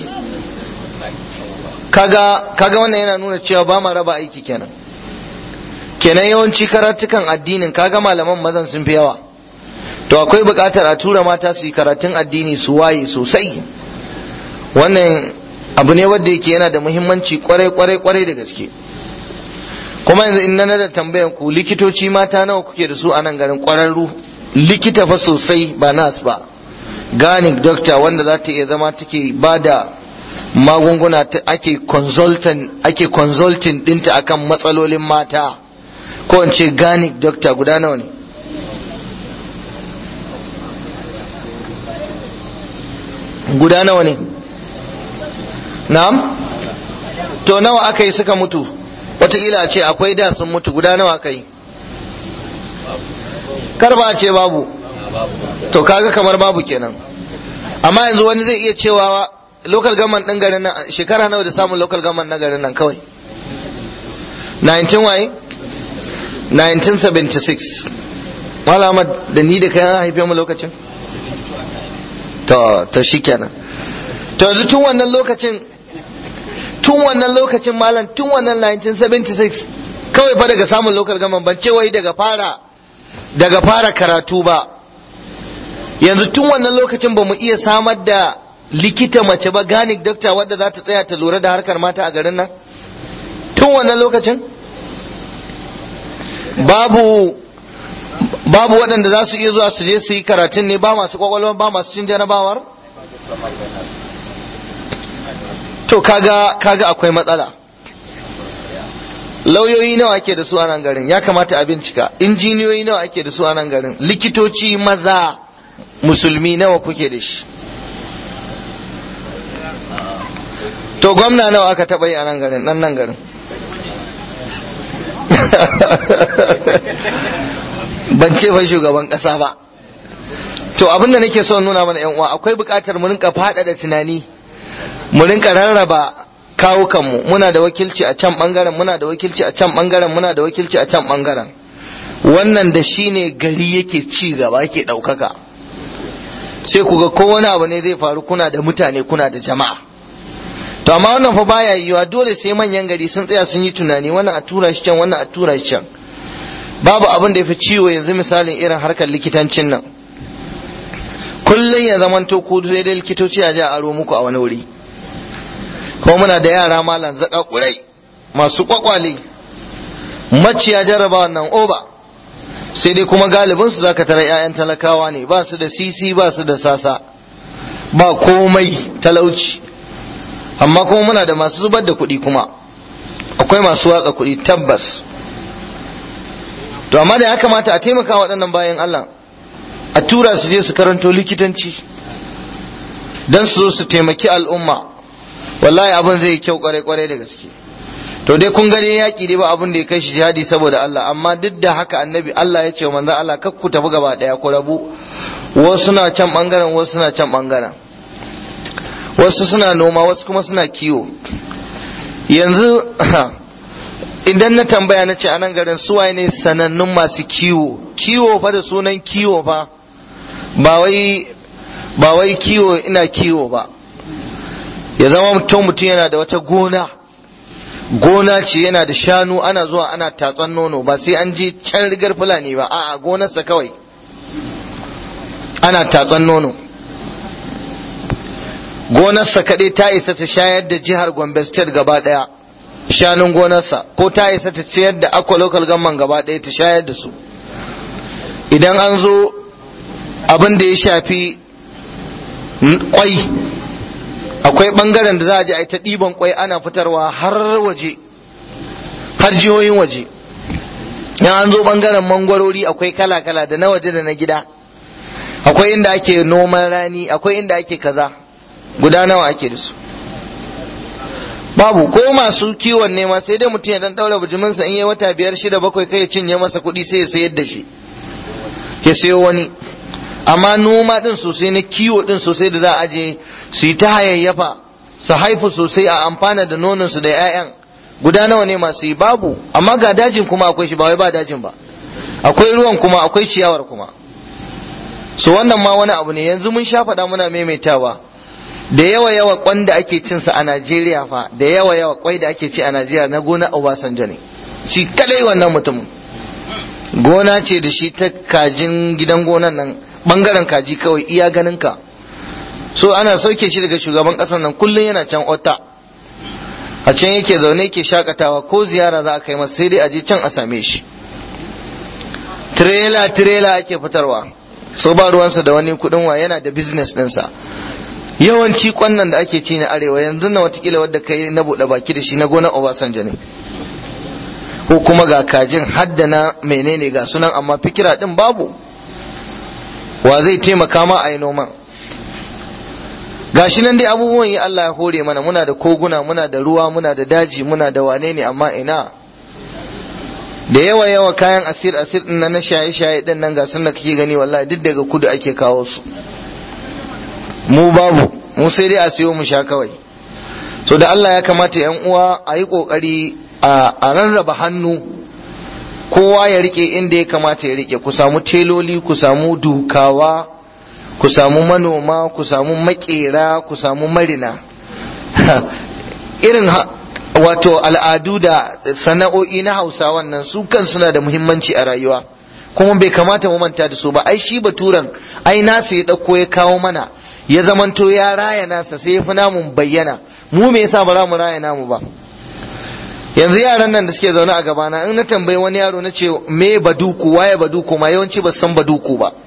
kaga kaga wannan yana nuna cewa ba ma raba aiki kenan kenan yawanci karatukan addinin kaga malaman mazan sun fi yawa to akwai buƙatar a tura mata su yi karatun addini su waye sosai wannan abu ne wanda yake yana da muhimmanci kwarai kwarai kwarai da gaske kuma yanzu in na da tambayan ku likitoci mata nawa kuke da su a nan garin kwararru likita fa sosai ba nas ba gani doctor wanda za ta iya zama take ba da magunguna ake consultant ake consulting dinta akan matsalolin mata ko in ce gani doctor guda nawa ne guda nawa ne na'am to nawa aka yi suka mutu wataƙila a ce akwai da sun mutu guda nawa aka yi kar ba a ce babu to kaga kamar babu kenan amma yanzu wani zai iya cewa local government ɗin garin nan shekara nawa da samun local government na garin nan kawai 19 waye 1976 malama da ni da kayan haife mu lokacin to to shikenan to yanzu tun wannan lokacin tun wannan lokacin malam tun wannan 1976 kawai fa daga samun local government ban ce wai daga fara daga fara karatu ba yanzu tun wannan lokacin ba mu iya samar da likita mace ba ganik dokta wadda za ta tsaya ta lura da harkar mata a garin nan tun wannan lokacin babu babu waɗanda za su iya zuwa su je su yi karatun ne ba masu kwakwalwa ba masu cin jarabawar to kaga kaga akwai matsala lauyoyi nawa ake da su a nan garin ya kamata a bincika injiniyoyi nawa ake da su a nan garin likitoci maza musulmi nawa kuke da shi to gwamna nawa aka taɓa yi a nan garin nan nan garin ban ce fa shugaban ƙasa ba to abin da nake son nuna mana yan uwa akwai buƙatar mu rinka faɗaɗa tunani mu rinka rarraba kawukanmu muna da wakilci a can bangaren muna da wakilci a can bangaren muna da wakilci a can bangaren wannan da shi ne gari yake ci gaba yake ɗaukaka sai ku ga kowane abu ne zai faru kuna da mutane kuna da jama'a to amma wannan fa baya yiwa dole sai manyan gari sun tsaya sun yi tunani wannan a tura shi can wannan a tura shi can babu abin da ya fi ciwo yanzu misalin irin harkar likitancin nan kullum ya zamanto ku sai dai likitoci a ji a aro muku a wani wuri ko muna da yara malam zaka kurai masu kwakwale maciya jarraba wannan oba sai dai kuma galibin su zaka tara ƴaƴan talakawa ne ba su da sisi ba su da sasa ba komai talauci amma kuma muna da masu zubar da kuɗi kuma akwai masu watsa kuɗi tabbas to amma da ya kamata a taimaka waɗannan bayan Allah a tura su je su karanto likitanci don su zo su taimaki al'umma wallahi abin zai yi kyau kwarai kwarai da gaske to dai kun gani yaƙi dai ba abin da ya kai shi jihadi saboda Allah amma duk da haka annabi Allah ya ce manzo Allah kar ku tafi gaba daya ku rabu wasu suna can bangaren wasu suna can bangaren wasu suna noma wasu kuma suna kiwo yanzu idan na tambaya na ce a nan garin suwaye ne sanannun masu kiwo kiwo fa da sunan kiwo fa ba wai ba wai kiwo ina kiwo ba ya zama mutum mutum yana da wata gona gona ce yana da shanu ana zuwa ana tatsan nono ba sai an je can rigar fulani ba a'a gonarsa kawai ana tatsan nono gonarsa kaɗai ta isa ta shayar da jihar gombe state gaba ɗaya shanun gonarsa ko ta isa ta ciyar da akwa local government gaba ɗaya ta shayar da su idan an zo abin da ya shafi kwai akwai bangaren da za a je a yi ta ɗiban kwai ana fitarwa har waje har jihohin waje in an zo bangaren mangwarori akwai kala-kala da na waje da na gida akwai inda ake noman rani akwai inda ake kaza guda nawa ake da su babu ko masu kiwon nema sai dai mutum ya dan daura bijiminsa in yi wata biyar shida bakwai kai ya cinye masa kuɗi sai ya sayar da shi ya sayo wani amma noma din sosai na kiwo din sosai da za a je su yi ta hayayyafa su haifu sosai a amfana da nonansu da 'ya'yan guda nawa ne masu yi babu amma ga dajin kuma akwai shi ba wai ba dajin ba akwai ruwan kuma akwai ciyawar kuma so wannan ma wani abu ne yanzu mun sha faɗa muna maimaitawa da yawa yawa kwan da ake cin sa a Najeriya fa da yawa yawa kwai da ake ci a Najeriya na gona Obasanjo ne shi kadai wannan mutum gona ce da shi ta kajin gidan gonan nan bangaren kaji kawai iya ganin ka so ana sauke shi daga shugaban kasar nan kullum yana can ota a can yake zaune yake shakatawa ko ziyara za a kai masa sai dai a je can a same shi tirela tirela ake fitarwa so ba ruwansa da wani kudin wa yana da business ɗinsa yawanci kwannan da ake ci na arewa yanzu na watakila wadda kai na buɗe baki da shi na gonar obasanjo ne ko kuma ga kajin haddana menene ga sunan amma fikira din babu wa zai taimaka ma a yi noman gashi nan dai abubuwan yi Allah ya hore mana muna da koguna muna da ruwa muna da daji muna da wane ne amma ina da yawa yawa kayan asir asir din na shaye shaye din nan ga sun da kake gani wallahi duk daga kudu ake kawo su mu babu mu sai dai a siyo mu sha kawai so da Allah ya kamata yan uwa a yi kokari a rarraba hannu kowa ya rike inda ya kamata ya rike ku samu teloli ku samu dukawa ku samu manoma ku samu makera ku samu marina irin wato al'adu da sana'o'i na hausa wannan su kan suna da muhimmanci a rayuwa kuma bai kamata mu manta da su ba ai shi baturan ai nasa ya ɗauko ya kawo mana ya zamanto ya raya nasa sai ya fi namun bayyana mu me yasa ba za mu raya namu ba yanzu yaran nan da suke zaune a gabana in na tambayi wani yaro na ce me baduku waye baduku ma yawanci ba san baduku ba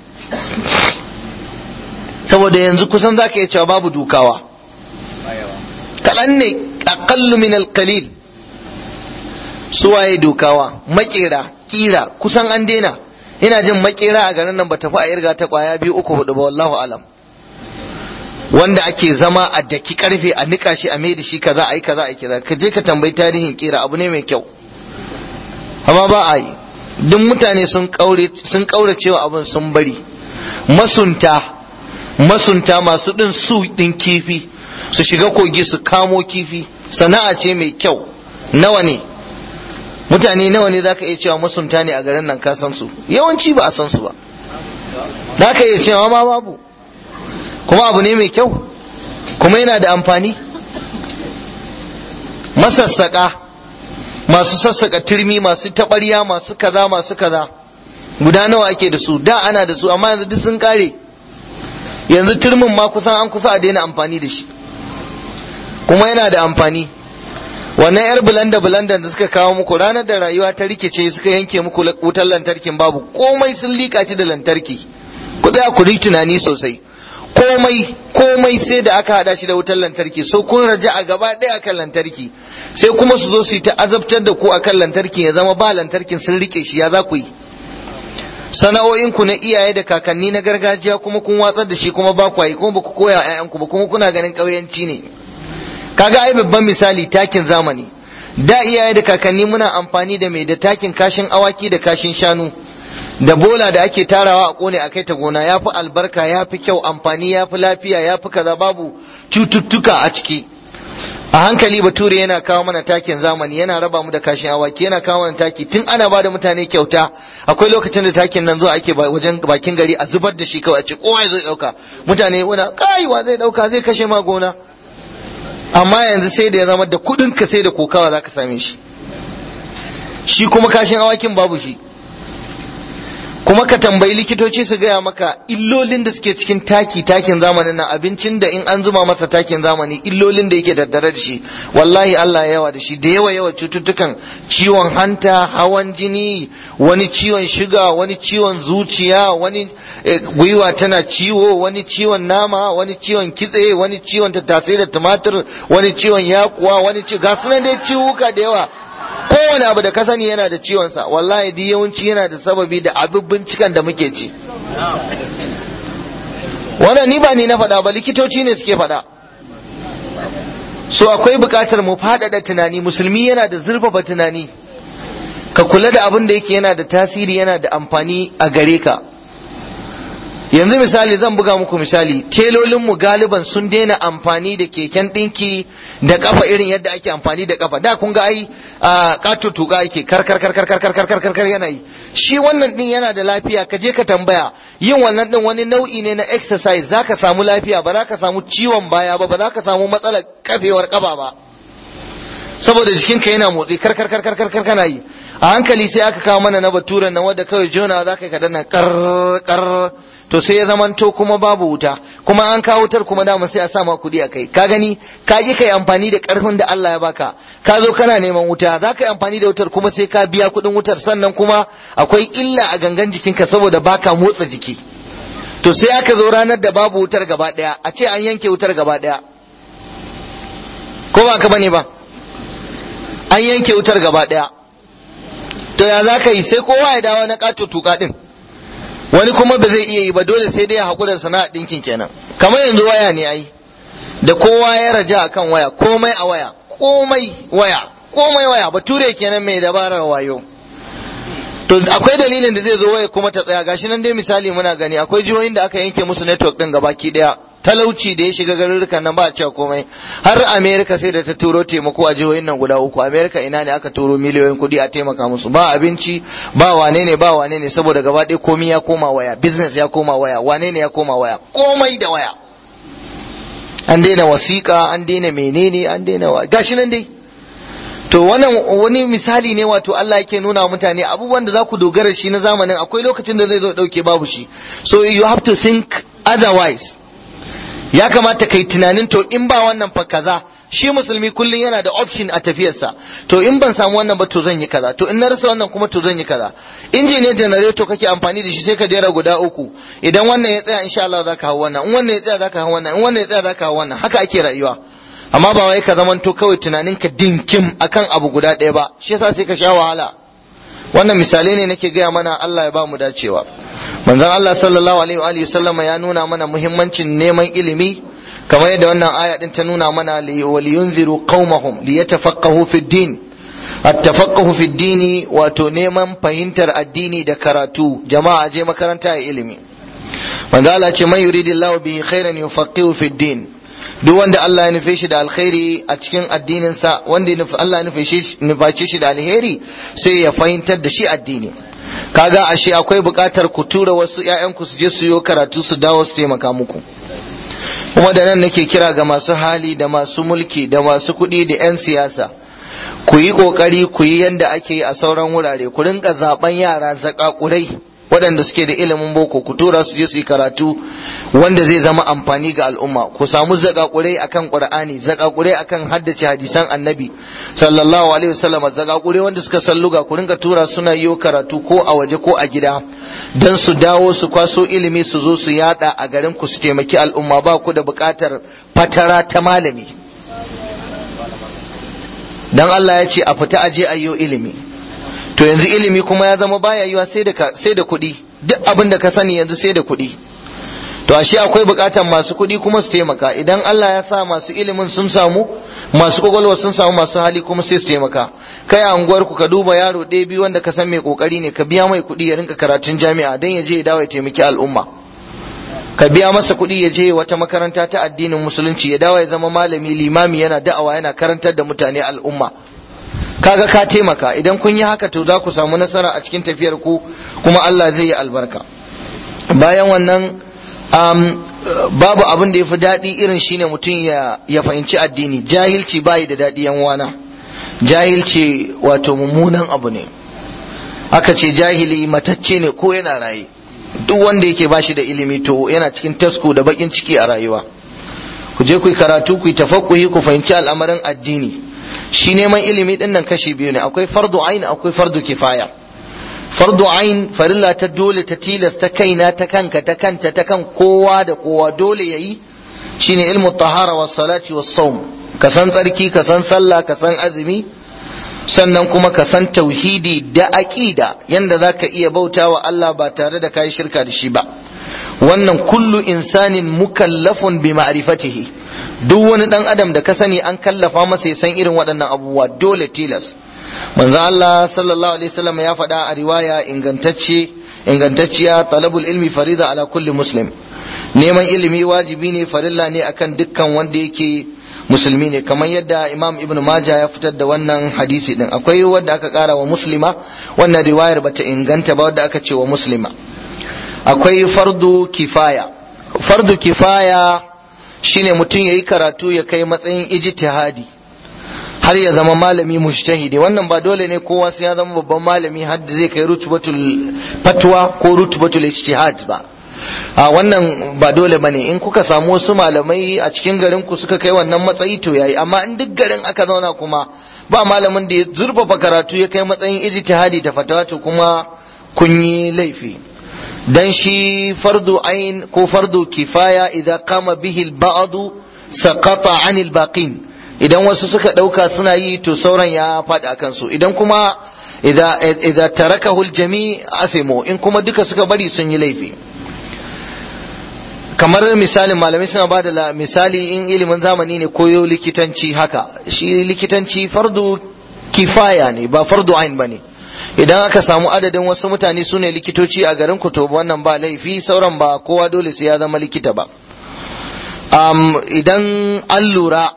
saboda yanzu kusan za ka iya cewa babu dukawa kaɗan ne aƙallu min alƙalil su waye dukawa makera kira kusan an daina ina jin makera a garin nan ba tafi a irga ta kwaya biyu uku hudu ba wallahu alam wanda ake zama a daki karfe a nika shi a mai da shi kaza a yi kaza a yi kaza ka je ka tambayi tarihin kira abu ne mai kyau amma ba a yi duk mutane sun kaure sun kaure cewa abin sun bari masunta masunta masu din su din kifi su shiga kogi su kamo kifi sana'a ce mai kyau nawa ne mutane nawa ne zaka iya cewa masunta ne a garin nan ka san su yawanci ba a san su ba zaka iya cewa ma babu kuma abu ne mai kyau kuma yana da amfani masassaka masu sassaka turmi masu taɓarya masu kaza masu kaza guda nawa ake da su da ana da su amma yanzu duk sun kare yanzu turmin ma kusan an kusa a daina amfani da shi kuma yana da amfani wannan yar bulanda bulanda da suka kawo muku ranar da rayuwa ta rikice suka yanke muku wutar lantarkin babu komai sun lika shi da lantarki ku tsaya ku tunani sosai komai komai sai da aka hada shi da wutar lantarki so kun raja a gaba ɗaya akan lantarki sai kuma su zo su yi ta azabtar da ku akan lantarki ya zama ba lantarkin sun rike shi ya za ku yi sana'o'in ku na iyaye da kakanni na gargajiya kuma kun watsar da shi kuma ba ku yi kuma ba ku koya ƴaƴanku ba kuma kuna ganin ƙauyanci ne kaga ai babban misali takin zamani da iyaye da kakanni muna amfani da mai da takin kashin awaki da kashin shanu da bola da ake tarawa a kone a kai ta gona ya fi albarka ya fi kyau amfani ya fi lafiya ya fi kaza babu cututtuka a ciki a hankali bature yana kawo mana takin zamani yana raba mu da kashin awaki yana kawo mana taki tun ana ba da mutane kyauta akwai lokacin da takin nan zuwa ake wajen bakin gari a zubar da shi kawai a ce kowa zai dauka mutane wani kaiwa zai dauka zai kashe ma gona amma yanzu sai da ya zama da kudin ka sai da kokawa zaka same shi shi kuma kashin awakin babu shi kuma ka tambayi likitoci su gaya maka illolin da suke cikin taki takin zamanin nan abincin da in an zuma masa takin zamani illolin da yake tattare da shi wallahi Allah ya yawa da shi da yawa yawa cututtukan ciwon hanta hawan jini wani ciwon shiga wani ciwon zuciya wani gwiwa tana ciwo wani ciwon nama wani ciwon kitse wani ciwon tattasai da tumatir wani ciwon yakuwa wani ci ga sunan dai ciwuka da yawa kowane abu da ka sani yana da ciwonsa wallahi duk yawanci yana da sababi da abin bincikan da muke ci wannan ni ba ni na faɗa ba likitoci ne suke faɗa so akwai buƙatar mu faɗaɗa tunani musulmi yana da zurfafa tunani ka kula da abin da yake yana da tasiri yana da amfani a gare ka yanzu misali zan buga muku misali telolinmu galiban sun daina amfani da keken ɗinki da kafa irin yadda ake amfani da kafa da kun ga ai kato tuka ake kar kar kar kar kar kar kar kar kar yana yi shi wannan din yana da lafiya ka je ka tambaya yin wannan din wani nau'i ne na exercise zaka samu lafiya ba za ka samu ciwon baya ba ba za ka samu matsalar kafewar kafa ba saboda jikinka yana motsi kar kar kar kar kar kar kana yi a hankali sai aka kawo mana na baturen nan wanda kawai jona za ka yi kadan nan kar kar to sai ya zamanto kuma babu wuta kuma an kawo wutar kuma dama sai a sa ma kuɗi a kai ka gani ka ji kai amfani da ƙarfin da Allah ya baka ka zo kana neman wuta za ka yi amfani da wutar kuma sai ka biya kuɗin wutar sannan kuma akwai illa a gangan jikinka saboda baka motsa jiki to sai aka zo ranar da babu wutar gaba daya a ce an yanke wutar gaba daya ko ba ka bane ba an yanke wutar gaba daya to ya za ka yi sai kowa ya dawo na kato tuka din wani kuma ba zai iya yi ba dole sai dai ya haƙura sana'a ɗinkin kenan kamar yanzu waya ne ai da kowa ya raja akan waya komai a waya komai waya komai waya bature kenan mai dabarar wayo to akwai dalilin da zai zo waya kuma ta tsaya gashi nan dai misali muna gani akwai jihohin da aka yanke musu network din gabaki daya talauci da ya shiga garurrukan nan ba a cewa komai har america sai da ta turo taimako a jihohin nan guda uku america ina ne aka turo miliyoyin kuɗi a taimaka musu ba abinci ba wane ne ba wane ne saboda gaba ɗaya komai ya koma waya business ya koma waya wane ne ya koma waya komai da waya an daina wasiƙa an daina menene an daina wa gashi nan dai to wannan wani misali ne wato Allah yake nuna wa mutane abubuwan da za ku dogara shi na zamanin akwai lokacin da zai zo dauke babu shi so you have to think otherwise ya kamata kai tunanin to in ba wannan fa kaza shi musulmi kullum yana da option a tafiyarsa to in ban samu wannan ba to zan yi kaza to in na rasa wannan kuma to zan yi kaza injiniyan generator kake amfani da shi sai ka jera guda uku idan wannan ya tsaya insha Allah zaka hawo wannan in wannan ya tsaya zaka hawo wannan in wannan ya tsaya zaka hawo wannan haka ake rayuwa amma ba wai ka zamanto kawai tunaninka dinkim akan abu guda ɗaya ba shi yasa sai ka sha wahala wannan misalai ne nake gaya mana Allah ya ba mu dacewa manzon Allah sallallahu alaihi wa sallama ya nuna mana muhimmancin neman ilimi kamar yadda wannan aya din ta nuna mana waliyunziru qaumahum liyatafaqahu fi din at-tafaqahu fi dini wato neman fahimtar addini da karatu jama'a je makaranta ya ilimi manzo Allah ce man yuridillahu bihi khairan yufaqihu fi din duk wanda Allah ya nufe shi da alkhairi a cikin addininsa wanda Allah ya nuface shi da alheri sai ya fahimtar da shi addini kaga ashe akwai buƙatar ku tura wasu ƴaƴanku su je su yi karatu su dawo su taimaka muku kuma da nan nake kira ga masu hali da masu mulki da masu kuɗi da 'yan siyasa ku yi ƙoƙari ku yi yanda ake yi a sauran wurare ku rinka zaben yara zakakurai waɗanda suke da ilimin boko ku tura su je su yi karatu wanda zai zama amfani ga al'umma ku samu zakakurai akan qur'ani zakakurai akan haddace hadisan annabi sallallahu alaihi wasallam zakakurai wanda suka salluga ku rinka tura suna yi karatu ko a waje ko a gida dan su dawo su kwaso ilimi su zo su yada a garin ku su taimaki al'umma ba ku da buƙatar fatara ta malami dan Allah ya ce a fita aje ayyo ilimi to yanzu ilimi kuma ya zama baya yiwa sai da sai da kuɗi duk abin da ka sani yanzu sai da kuɗi to ashe akwai buƙatar masu kuɗi kuma su taimaka idan Allah ya sa masu ilimin sun samu masu kwakwalwa sun samu masu hali kuma sai su taimaka kai a unguwar ku ka duba yaro ɗaya biyu wanda ka san mai kokari ne ka biya mai kuɗi ya rinka karatun jami'a dan ya je ya dawo ya taimaki al'umma ka biya masa kuɗi ya je wata makaranta ta addinin musulunci ya dawo ya zama malami limami yana da'awa yana karantar da mutane al'umma kaga ka taimaka idan kun yi haka to za ku samu nasara a cikin tafiyar ku kuma Allah zai yi albarka bayan wannan um, babu abin da ya fi daɗi irin shine mutum ya, ya fahimci addini jahilci bayi da daɗi yan wana jahilci wato mummunan abu ne aka ce jahili matacce ne ko yana raye duk wanda yake bashi da ilimi to yana cikin tasko da bakin ciki a rayuwa ku je ku yi karatu ku yi tafakkuhi ku fahimci al'amarin addini shi neman ilimi din nan kashi biyu ne akwai fardu ain akwai fardu kifaya fardu ain farilla ta dole ta tilasta kaina ta kanka ta kanta ta kan kowa da kowa dole yayi shine ilmu tahara was salati was sawm ka san tsarki ka san sallah ka san azumi sannan kuma ka san tauhidi da aqida yanda zaka iya bautawa Allah ba tare da kai shirka da shi ba wannan kullu insanin mukallafun bi ma'rifatihi duk wani dan adam da ka sani an kallafa masa ya san irin waɗannan abubuwa dole tilas manzo Allah sallallahu alaihi wasallam ya faɗa a riwaya ingantacce ingantacciya talabul ilmi farida ala kulli muslim neman ilimi wajibi ne farilla ne akan dukkan wanda yake musulmi ne kamar yadda imam ibn majah ya fitar da wannan hadisi din akwai wanda aka kara wa muslima wannan riwayar bata inganta ba wanda aka ce wa muslima akwai fardu kifaya fardu kifaya shine mutum yayi karatu ya kai matsayin ijtihadi har ya zama malami mujtahidi wannan ba dole ne kowa sai ya zama babban malami har da zai kai rutubatul fatwa ko rutubatul ijtihad ba a wannan ba dole bane in kuka samu wasu malamai a cikin garin ku suka kai wannan matsayi to yayi amma in duk garin aka zauna kuma ba malamin da ya zurfafa karatu ya kai matsayin ijtihadi da fatawa to kuma kun yi laifi dan shi fardu ain ko fardu kifaya idan kama bihi al-ba'd saqata 'anil baqin idan wasu suka dauka suna yi to sauran ya faɗi akan su idan kuma idza idza tarakahu al-jami' asimu in kuma duka suka bari sun yi laifi kamar misalin malamai suna ba da misali in ilimin zamani ne koyo likitanci haka shi likitanci fardu kifaya ne ba fardu ain ba ne idan aka samu adadin wasu mutane su ne likitoci a garin ku to wannan ba laifi sauran ba kowa dole sai ya zama likita ba um, idan an lura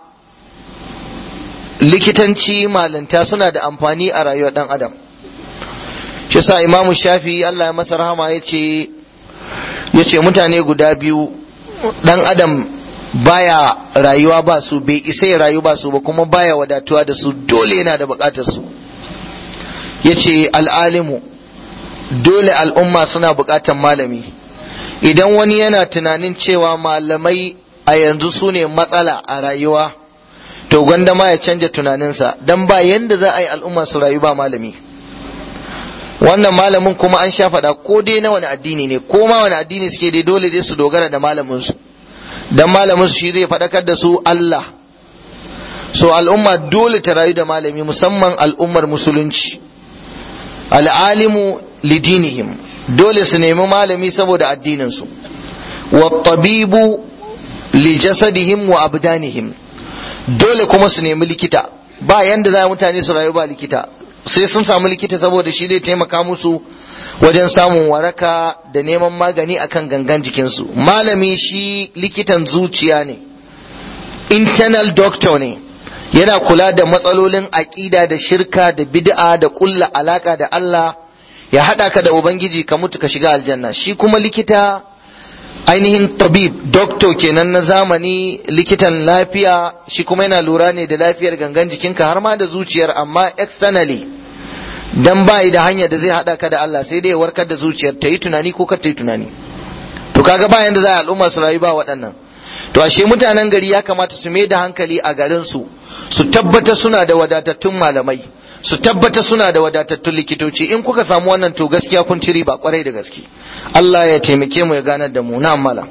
likitanci malanta suna da amfani a rayuwar dan adam shi sa imamu shafi Allah ya masa rahama ya ce ya ce mutane guda biyu dan adam baya rayuwa ba su bai isa ya rayu ba su ba kuma baya wadatuwa da su dole yana da bukatar su ya ce al'alimu dole al'umma suna bukatar malami idan wani yana tunanin cewa malamai a yanzu su ne matsala a rayuwa to gwanda ma ya canja tunaninsa don ba yanda za a yi al'umma su rayu ba malami wannan malamin kuma an sha faɗa ko dai na wani addini ne ko ma wani addini suke dai dole dai su dogara da malaminsu dan malamin su shi zai faɗakar da su Allah so al'umma dole ta rayu da malami musamman al'ummar musulunci al'alimu lidinihim dole su nemi malami saboda addininsu wa tabibu li jasadihim wa abdanihim dole kuma su nemi likita ba yanda za mutane su rayu ba likita sai sun samu likita saboda shi zai taimaka musu wajen samun waraka da neman magani akan gangan jikinsu malami shi likitan zuciya ne internal doctor ne yana kula da matsalolin aƙida da shirka da bid'a da ƙulla alaka da Allah ya haɗa ka da ubangiji ka mutu ka shiga aljanna shi kuma likita ainihin tabib doctor kenan na zamani likitan lafiya shi kuma yana lura ne da lafiyar gangan jikinka har ma da zuciyar amma externally dan bai da hanya da zai hada ka da Allah sai dai warkar da zuciyar ta yi tunani ko kar ta yi tunani to kaga ba yanda za a al'umma su rayu ba waɗannan to ashe mutanen gari ya kamata su mai da hankali a garin su su tabbata suna da wadatattun malamai su tabbata suna da wadatattun likitoci in kuka samu wannan to gaskiya kun ci riba kwarai da gaske Allah ya taimake mu ya ganar da mu na mala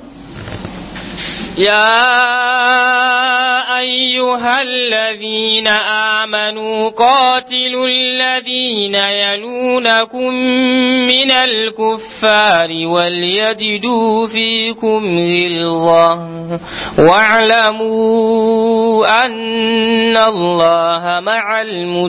يا أيها الذين آمنوا قاتلوا الذين يلونكم من الكفار وليجدوا فيكم غلظة واعلموا أن الله مع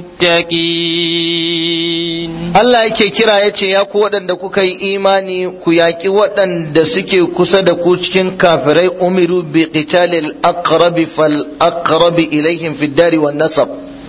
المتقين Allah yake kira ya ce ya ku waɗanda kuka yi imani ku yaƙi waɗanda suke kusa da ku cikin kafirai umiru bi qitalil aqrabi fal aqrabi ilaihim fid dari wan nasab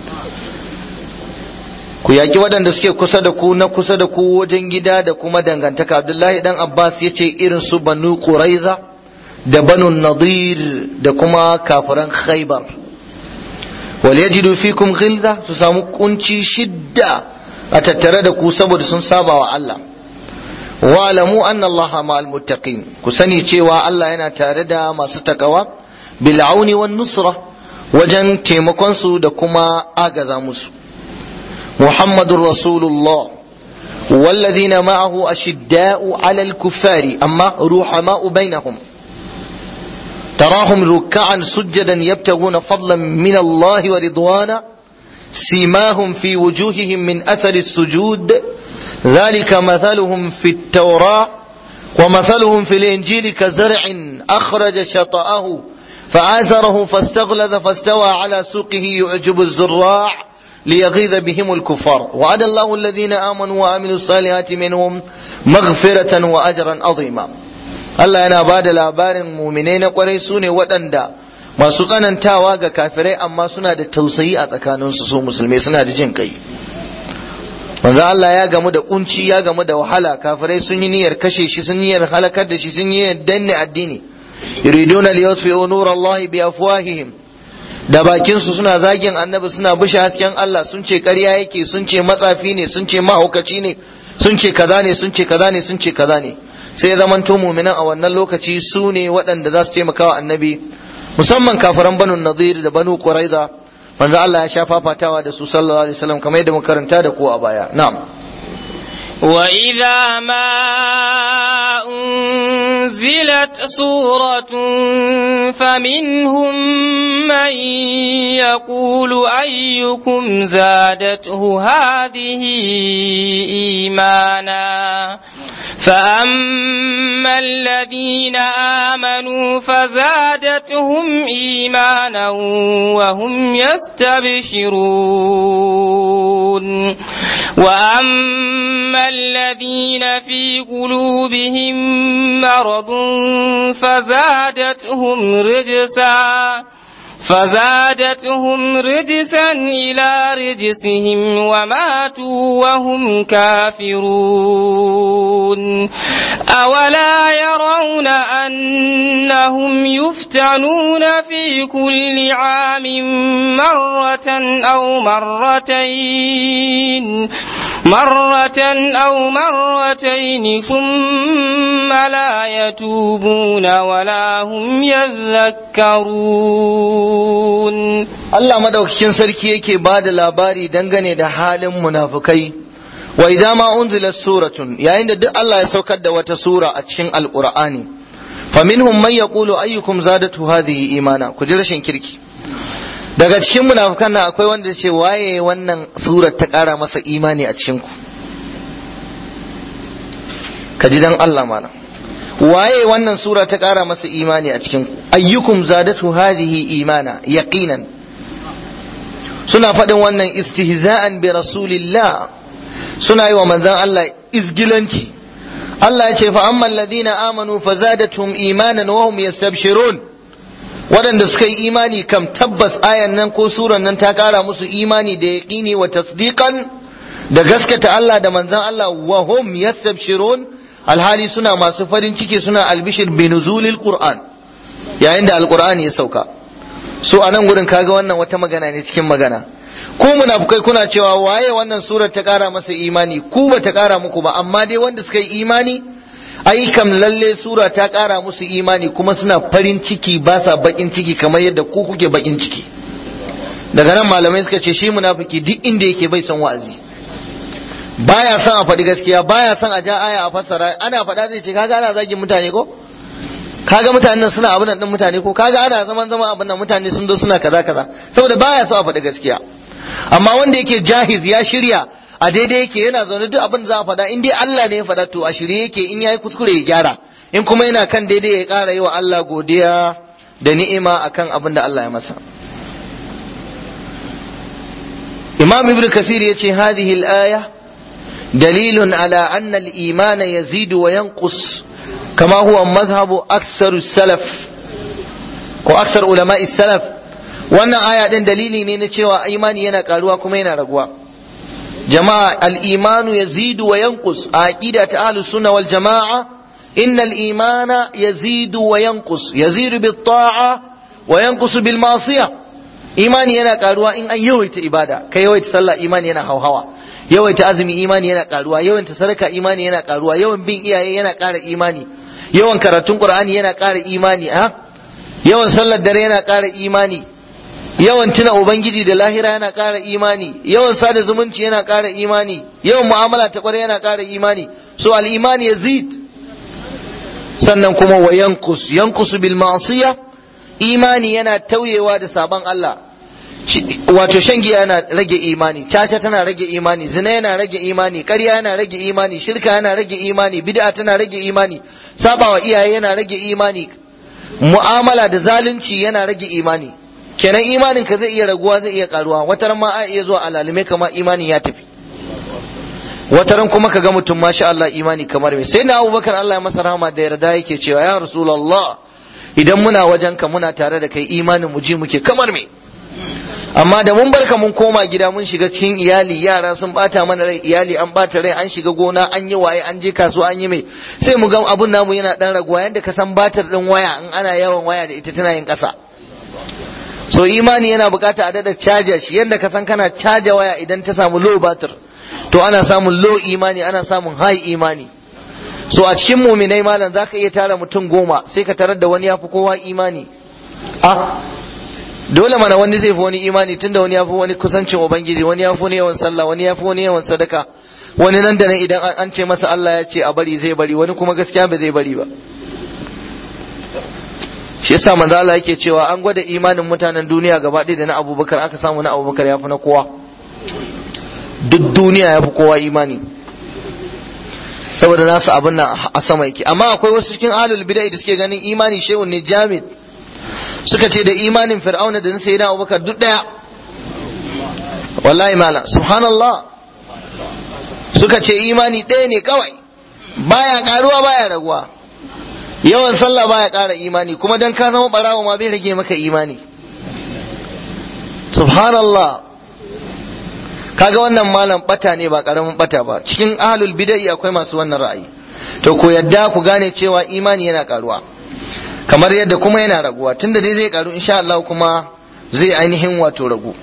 ku yaƙi waɗanda suke kusa da ku na kusa da ku wajen gida da kuma dangantaka Abdullahi dan Abbas ya ce irin su Banu Quraiza da Banu Nadir da kuma kafiran Khaybar wal yajidu fikum ghilza su samu kunci shidda a tattare da ku saboda sun saba wa Allah wa'lamu anna Allah ma'al muttaqin ku sani cewa Allah yana tare da masu takawa bil auni wan nusra wajen taimakon su da kuma agaza musu Muhammadur Rasulullah والذين معه أشداء على الكفار أما رحماء بينهم تراهم ركعا سجدا يبتغون فضلا من الله ورضوانا سيماهم في وجوههم من أثر السجود ذلك مثلهم في التوراة ومثلهم في الإنجيل كزرع أخرج شطأه فآزره فاستغلظ فاستوى على سوقه يعجب الزراع ليغيظ بهم الكفار وعد الله الذين آمنوا وعملوا الصالحات منهم مغفرة وأجرا عظيما Allah yana ba da labarin muminai na kwarai su ne waɗanda masu tsanantawa ga kafirai amma suna da tausayi a tsakaninsu su musulmai suna da jin kai manzo Allah ya gamu da kunci ya gamu da wahala kafirai sun yi niyyar kashe shi sun niyyar halakar da shi sun yi niyyar danne addini yuriduna liyutfi'u nurallahi bi afwahihim da bakin su suna zagin annabi suna bushe hasken Allah sun ce ƙarya yake sun ce matsafi ne sun ce mahaukaci ne sun ce kaza ne sun ce kaza ne sun ce kaza ne sai ya zamanto muminan a wannan lokaci su ne waɗanda za su taimaka wa annabi musamman kafiran banu nadir da banu quraiza manzo Allah ya sha fafatawa da su sallallahu alaihi wasallam kamar yadda muka karanta da ku a baya na'am وإذا ما أنزلت سورة فمنهم من يقول أيكم زادته هذه إيمانا فأما الذين آمنوا فزادتهم إيمانا وهم يستبشرون وأما الذين في قلوبهم مرض فزادتهم رجسا فزادتهم رجسا إلى رجسهم وماتوا وهم كافرون أولا يرون أنهم يفتنون في كل عام مرة أو مرتين مرة أو مرتين ثم لا يتوبون ولا هم يذكرون Allah madaukakin sarki yake ba da labari dangane da halin munafukai wa idza ma unzilat suratun yayin da duk Allah ya saukar da wata sura a cikin alqur'ani faminhum man yaqulu ayyukum zadatu hadhihi imana ku ji rashin kirki daga cikin munafukan nan akwai wanda ya ce waye wannan surar ta kara masa imani a cikin ku ka ji dan Allah mana waye wannan sura ta kara masa imani a cikin ku ayyukum zadatu hadhihi imana yaqinan suna faɗin wannan istihza'an bi rasulillah suna yi wa manzon Allah izgilanci Allah ya ce fa amma alladhina amanu fazadatuhum imanan wa hum yastabshirun waɗanda suka yi imani kam tabbas ayan nan ko suran nan ta ƙara musu imani da yaqini wa tasdiqan da gaskata Allah da manzon Allah wa hum yastabshirun alhali suna masu farin ciki suna albishir bi nuzulil qur'an yayin da alqur'ani ya sauka so a nan gurin kaga wannan wata magana ne cikin magana ku munafukai kuna cewa waye wannan surar ta kara masa imani ku ba ta kara muku ba amma dai wanda suka yi imani ai kam lalle sura ta kara musu imani kuma suna farin ciki ba sa bakin ciki kamar yadda ku kuke bakin ciki daga nan malamai suka ce shi munafiki duk inda yake bai son wa'azi baya son a faɗi gaskiya baya son a ja aya a fassara ana faɗa zai ce kaga ana zagin mutane ko kaga mutanen suna abin nan mutane ko kaga ana zaman zaman abin nan mutane sun zo suna kaza kaza saboda baya so a faɗi gaskiya amma wanda yake jahiz ya shirya a daidai yake yana zaune duk abin za a faɗa in dai Allah ne ya faɗa to a shirye yake in yayi kuskure ya gyara in kuma yana kan daidai ya ƙara yi wa Allah godiya da ni'ima akan abin da Allah ya masa Imam Ibn Kathir yace hadhihi al-aya dalilun ala anna al-iman yazidu wa yanqus كما هو مذهب أكثر السلف ko aksar ulama salaf wannan aya din dalili ne na cewa imani yana karuwa kuma yana raguwa jama'a al-imanu yazidu wa yanqus a aqida ta ahlus sunna wal jama'a innal imana yazidu wa yanqus yazidu bit ta'a wa yanqusu bil ma'siyah imani yana karuwa in an yawaita ibada kai yawaita sallah imani yana hauhawa yawaita azumi imani yana karuwa yawaita sadaka imani yana karuwa yawan bin iyaye yana ƙara imani yawan karatun qur'ani yana ƙara imani a yawan sallar dare yana ƙara imani yawan tuna ubangiji da lahira yana ƙara imani yawan sada zumunci yana ƙara imani yawan mu'amala ta ƙwarai yana ƙara imani so al-imani yazid sannan kuma wa yanqus yanqusu bil ma'siyah imani yana tauyewa da sabon Allah wato shan giya yana rage imani caca tana rage imani zina yana rage imani ƙarya yana rage imani shirka yana rage imani bid'a tana rage imani sabawa iyaye yana rage imani mu'amala da zalunci yana rage imani kenan imanin ka zai iya raguwa zai iya karuwa wataran ma a iya zuwa alalume kama imanin ya tafi wataran kuma ka ga mutum masha Allah imani kamar me sai na Abubakar Allah ya masa rahama da yarda yake cewa ya Rasulullah idan muna wajenka muna tare da kai imanin mu ji muke kamar me amma da mun barka mun koma gida mun shiga cikin iyali yara sun bata mana rai iyali an bata rai an shiga gona an yi waye an je kasuwa an yi mai sai mu ga abun namu yana dan raguwa yanda ka san batar din waya in ana yawan waya da ita tana yin kasa so imani yana bukata a dada caja shi yanda ka san kana caja waya idan ta samu low batir to ana samun low imani ana samun high imani so a cikin muminai malam zaka iya tara mutum goma sai ka tarar da wani ya fi kowa imani ah dole mana wani zai fi wani imani tunda wani ya fi wani kusancin ubangiji wani ya fi wani yawan sallah wani ya fi wani yawan sadaka wani nan da nan idan an ce masa Allah ya ce a bari zai bari wani kuma gaskiya ba zai bari ba shi yasa manzo Allah yake cewa an gwada imanin mutanen duniya gaba ɗaya da na Abubakar aka samu na Abubakar ya fi na kowa duk duniya ya fi kowa imani saboda nasu abin nan a sama yake amma akwai wasu cikin ahlul bid'a da suke ganin imani shehun ne jamid suka ce da imanin fir'auna da na sayyidina Abubakar duk daya wallahi mala subhanallah suka ce imani ɗaya ne kawai baya karuwa baya raguwa yawan sallah baya ƙara imani kuma dan ka zama barawa ma bai rage maka imani subhanallah kaga wannan malam bata ne ba karamin bata ba cikin ahlul bid'i akwai masu wannan ra'ayi to ko yadda ku gane cewa imani yana karuwa kamar yadda kuma yana raguwa tunda dai zai karu insha Allah kuma zai ainihin wato ragu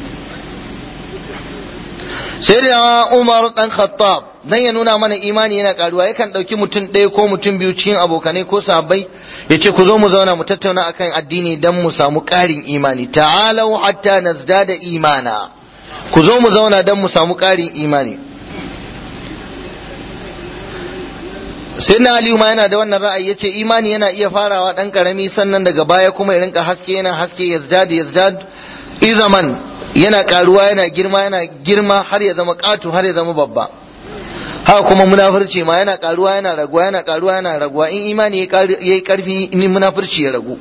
sai da Umar dan Khattab dan ya nuna mana imani yana karuwa yakan dauki mutum ɗaya ko mutum biyu cikin abokanai ko sahabbai ya ce ku zo mu zauna mu tattauna akan addini dan mu samu ƙarin imani ta'alau hatta nazdada imana ku zo mu zauna dan mu samu ƙarin imani sai na aliyu ma yana da wannan ra'ayi yace imani yana iya farawa dan karami sannan daga baya kuma ya rinka haske yana haske yazdad yazdad izaman yana karuwa yana girma yana girma har ya zama katu har ya zama babba haka kuma munafurci ma yana karuwa yana raguwa yana karuwa yana raguwa in imani yayi karfi in munafurci ya ragu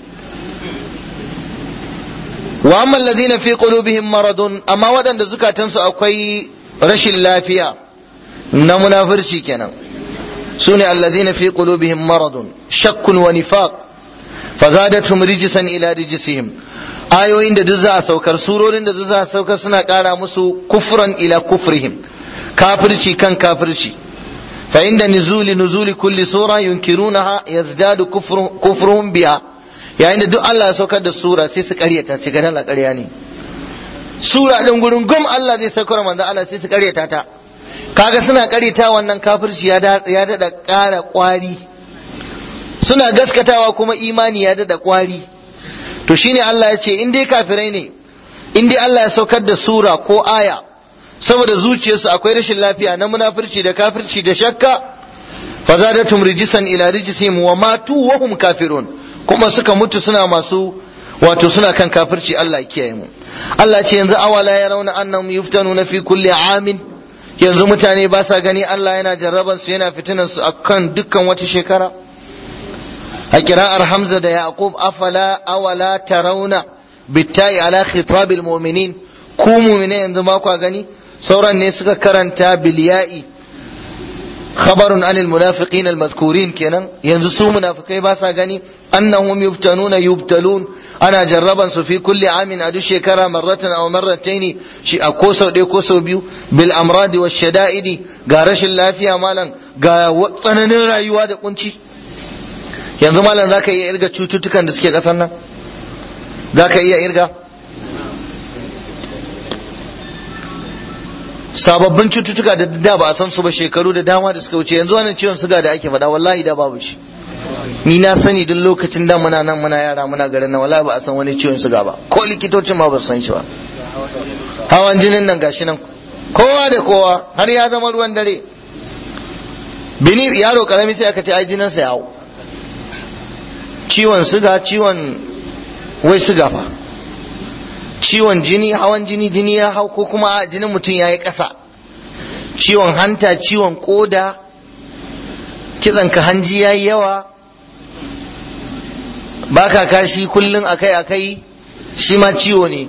wa amma alladhina fi qulubihim maradun amma waɗanda zukatansu akwai rashin lafiya na munafurci kenan sune alladhina fi qulubihim maradun shakkun wa nifaq fazadatum rijsan ila rijsihim ayoyin da duk za a saukar surorin da duk za a saukar suna kara musu kufran ila kufrihim kafirci kan kafirci fa inda nuzuli nuzuli kulli sura yunkirunaha yazdadu kufruhum biha yayin da duk Allah ya saukar da sura sai su karyata su ga Allah ƙarya ne sura din gurin gum Allah zai saukar manzo Allah sai su karyata ta kaga suna karyata wannan kafirci ya ya dada ƙara ƙwari suna gaskatawa kuma imani ya dada ƙwari to shine Allah ya ce in dai kafirai ne in dai Allah ya saukar da sura ko aya saboda zuciyarsu akwai rashin lafiya na munafurci da kafirci da shakka fazadatum rijisan ila rijisihim wa matu wa hum kafirun kuma suka mutu suna masu wato suna kan kafirci Allah ya kiyaye mu Allah ce yanzu awala ya rauna annahum yuftanuna fi kulli amin yanzu mutane ba sa gani Allah yana jarraban su yana fitinan su akan dukkan wata shekara a kira'ar Hamza da Yaqub afala awala tarawna bitta'i ala khitabil mu'minin ku mu'mine yanzu ba kwa gani sauran ne suka karanta bilya'i khabarun anil munafiqin almazkurin kenan yanzu su munafikai ba sa gani annahum yuftanuna yubtalun ana jarraban su fi kulli amin a duk shekara marratan aw marrataini shi a ko sau ɗaya ko sau biyu bil amradi wash shada'idi ga rashin lafiya malam ga tsananin rayuwa da kunci yanzu malam zaka iya irga cututtukan da suke kasar nan zaka iya irga sababbin cututtuka da da ba a san su ba shekaru da dama da suka wuce yanzu wannan ciwon suga da ake faɗa wallahi da babu shi ni na sani duk lokacin da muna nan muna yara muna garin nan wallahi ba a san wani ciwon suga ba ko likitocin ma ba su san shi ba hawan jinin nan gashi nan kowa da kowa har ya zama ruwan dare bini yaro karami sai aka ce ai jinin sa ya hau ciwon suga ciwon wai suga fa ciwon jini hawan jini jini ya hau ko kuma jinin mutum ya yi ƙasa ciwon hanta ciwon koda kitsan ka hanji ya yi yawa baka kashi kullum akai akai shi ma ciwo ne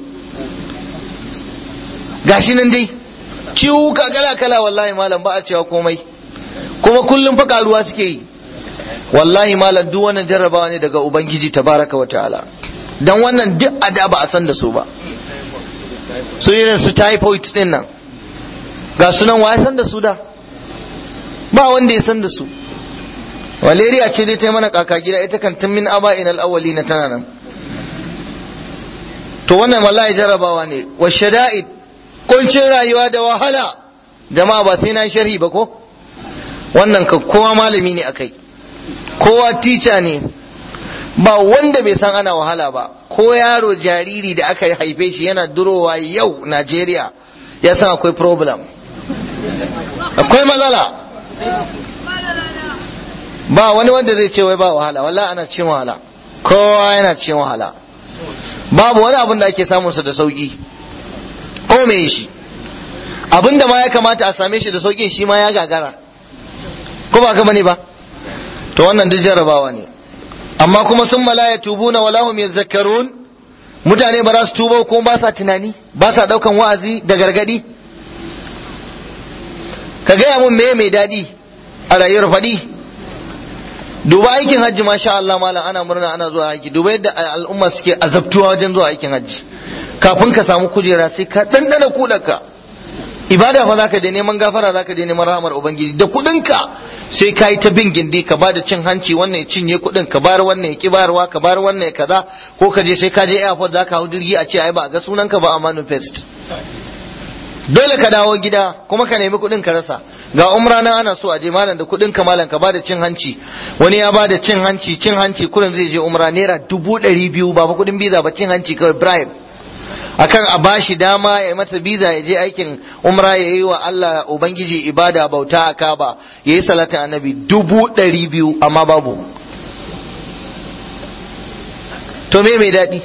gashi nan dai ciwuka kala kala wallahi malam ba a cewa komai kuma kullum fa karuwa suke yi wallahi malam duk wannan jarrabawa ne daga ubangiji tabaraka wa ta'ala dan wannan duk ada ba a san da su ba su irin su typhoid din nan ga sunan wa ya san da su da ba wanda ya san da su malaria ce dai ta yi mana kaka gida ita kan tun min aba inal awwali na tana nan to wannan wallahi jarabawa ne wa shada'id kuncin rayuwa da wahala jama'a ba sai na sharhi ba ko wannan ka kowa malami ne akai kowa tica ne ba wanda bai san ana wahala ba ko yaro jariri da aka haife shi yana durowa yau Najeriya ya san akwai problem akwai matsala ba wani wanda zai ce wai ba wahala wallahi ana cin wahala kowa yana cikin wahala babu wani abin da ake samunsa da sauki ko me shi abin da ma ya kamata a same shi da saukin shi ma ya gagara ko ba ka bane ba to wannan duk jarabawa ne amma kuma sun malaya tubuna wala hum yazakkarun mutane ba za su tuba ko ba sa tunani ba sa daukan wa'azi da gargadi ka gaya mun me mai daɗi a rayuwar faɗi duba aikin hajji masha Allah malam ana murna ana zuwa aiki duba yadda al'umma suke azabtuwa wajen zuwa aikin hajji kafin ka samu kujera sai ka ɗanɗana kuɗarka ibada fa zaka je neman gafara zaka je neman rahmar ubangiji da kuɗinka sai ka yi ta bin gindi ka bada cin hanci wannan ya cinye kuɗin ka bar wannan ya ki bayarwa ka bar wannan ya kaza ko ka je sai ka je airport zaka hau jirgi a ce ai ba a ga sunanka ba a manifest dole ka dawo gida kuma ka nemi kuɗin ka rasa ga umra na ana so a je malam da kuɗin ka malam ka bada cin hanci wani ya bada cin hanci cin hanci kuɗin zai je umra naira dubu ɗari biyu ba fa kuɗin biza ba cin hanci kawai bribe akan a bashi dama ya masa biza ya je aikin umra ya yi wa Allah ubangiji ibada bauta a kaba ya yi salatin annabi dubu ɗari biyu amma babu to me mai daɗi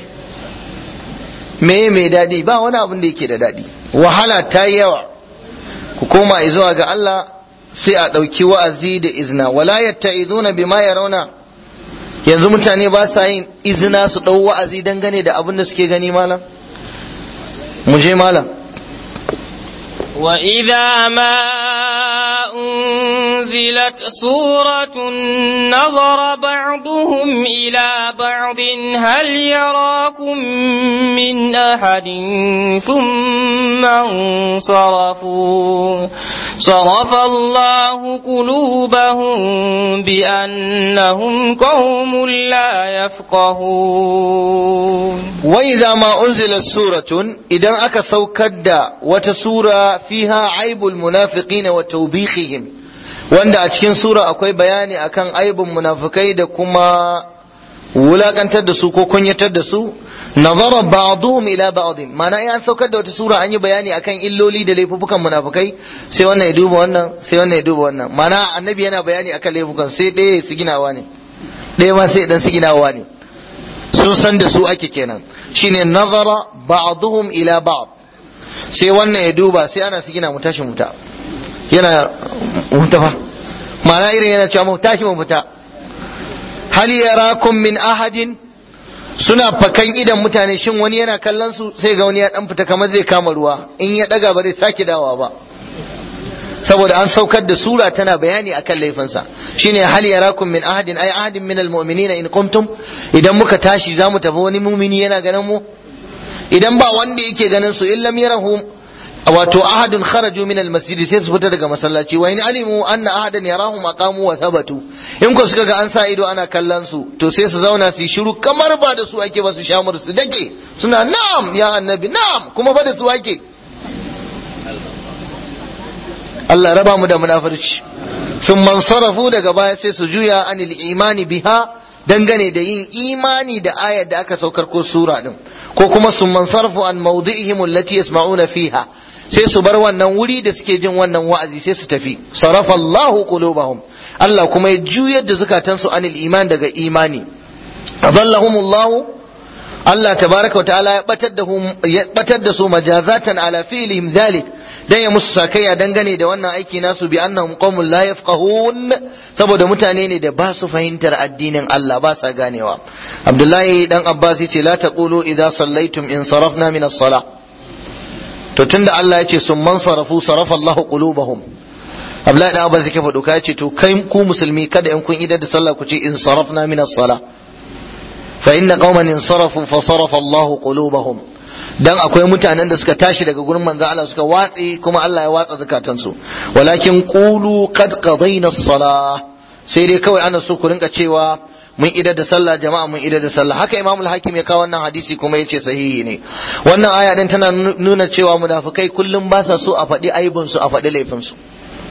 me mai daɗi ba wani abin da yake da daɗi wahala ta yi yawa ku koma zuwa ga Allah sai a ɗauki wa'azi da izina wala yatta'izuna bima yarawna yanzu mutane ba sa yin izina su ɗau wa'azi dangane da abin da suke gani malam mu je malam وإذا ما أنزلت سورة نظر بعضهم إلى بعض هل يراكم من أحد ثم انصرفوا صرف الله قلوبهم بأنهم قوم لا يفقهون وإذا ما أنزلت سورة إذا أكا سوكد وتسورة فيها عيب المنافقين وتوبيخهم wanda a cikin sura akwai bayani akan aibin munafikai da kuma wulakantar da su ko kunyatar da su nazara ba'dhum ila ba'd mana an saukar da wata sura an yi bayani akan illoli da laifukan munafikai sai wannan ya duba wannan sai wannan ya duba wannan mana annabi yana bayani akan laifukan sai ɗaya su ginawa ne ɗaya ma sai dan su ginawa ne sun san da su ake kenan shine nazara ba'dhum ila ba'd sai wannan ya duba sai ana su gina mu tashi muta yana muta fa ma'ana irin yana cewa mu tashi mu fita hal yarakum min ahadin suna fakan idan mutane shin wani yana kallon su sai ga wani ya dan fita kamar zai kama ruwa in ya daga ba zai sake dawa ba saboda an saukar da sura tana bayani akan laifinsa shine hal yarakum min ahadin ay ahadin min almu'minina in qumtum idan muka tashi zamu tafi wani mumini yana ganin mu idan ba wanda yake ganin su illam yarahum wato ahadun kharaju min almasjid sai su fita daga masallaci wa in alimu anna ahadan yarahum aqamu wa thabatu in ko suka ga an sa ido ana kallon su to sai su zauna su yi shiru kamar ba da su ake ba su shamur su dake suna na'am ya annabi na'am kuma ba da su ake Allah raba mu da munafurci sun mansarafu daga baya sai su juya anil imani biha dangane da yin imani da ayar da aka saukar ko sura din ko kuma sun mansarafu an mawdi'ihim allati yasma'una fiha sai su bar wannan wuri da suke jin wannan wa'azi sai su tafi sarafa Allahu qulubahum Allah kuma ya juyar da zukatansu anil iman daga imani adallahumullahu Allah tabaraka wa ta'ala ya batar da ya batar da su majazatan ala fi'lihim dhalik dan ya musu sakayya dangane da wannan aiki nasu bi annahum qaumun la yafqahun saboda mutane ne da ba su fahimtar addinin Allah ba sa ganewa Abdullahi dan Abbas yace la taqulu idza sallaitum in sarafna min as-salah to tunda Allah yace sun man sarafu sarafa Allahu qulubahum Abdullahi dan Abbas yake faɗo yace to kai ku musulmi kada in kun idar da sallah ku ce in sarafna min as-salah fa inna qauman insarafu fa sarafa Allahu qulubahum dan akwai mutanen da suka tashi daga gurin manzo Allah suka watsi kuma Allah ya watsa zakatansu walakin qulu qad qadayna as-salah sai dai kawai ana so ku rinka cewa mun idar da sallah jama'a mun idar da sallah haka imamul hakim ya kawo wannan hadisi kuma yace sahihi ne wannan aya din tana nuna cewa munafikai kullum ba sa so a faɗi aibun su a faɗi laifin su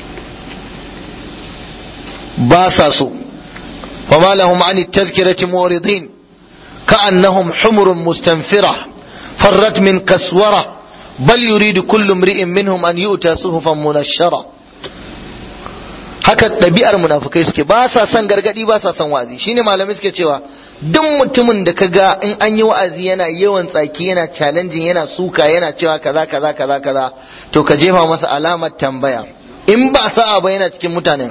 ba sa so فما لهم عن التذكرة معرضين كأنهم حمر مستنفرة فرت من كسورة بل يريد كل امرئ منهم أن يؤتى صحفا منشرة haka ɗabi'ar munafukai suke ba sa son gargadi ba sa son wa'azi shine malamai suke cewa duk mutumin da kaga in an yi wa'azi yana yawan tsaki yana challenging yana suka yana cewa kaza kaza kaza kaza to ka jefa masa alamar tambaya in ba sa'a ba yana cikin mutanen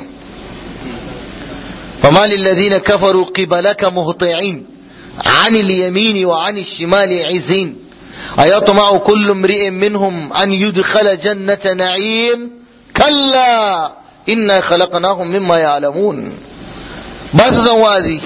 فما للذين كفروا قبلك مهطعين عن اليمين وعن الشمال عزين أيطمع كل امرئ منهم أن يدخل جنة نعيم كلا إنا خلقناهم مما يعلمون بس زوازي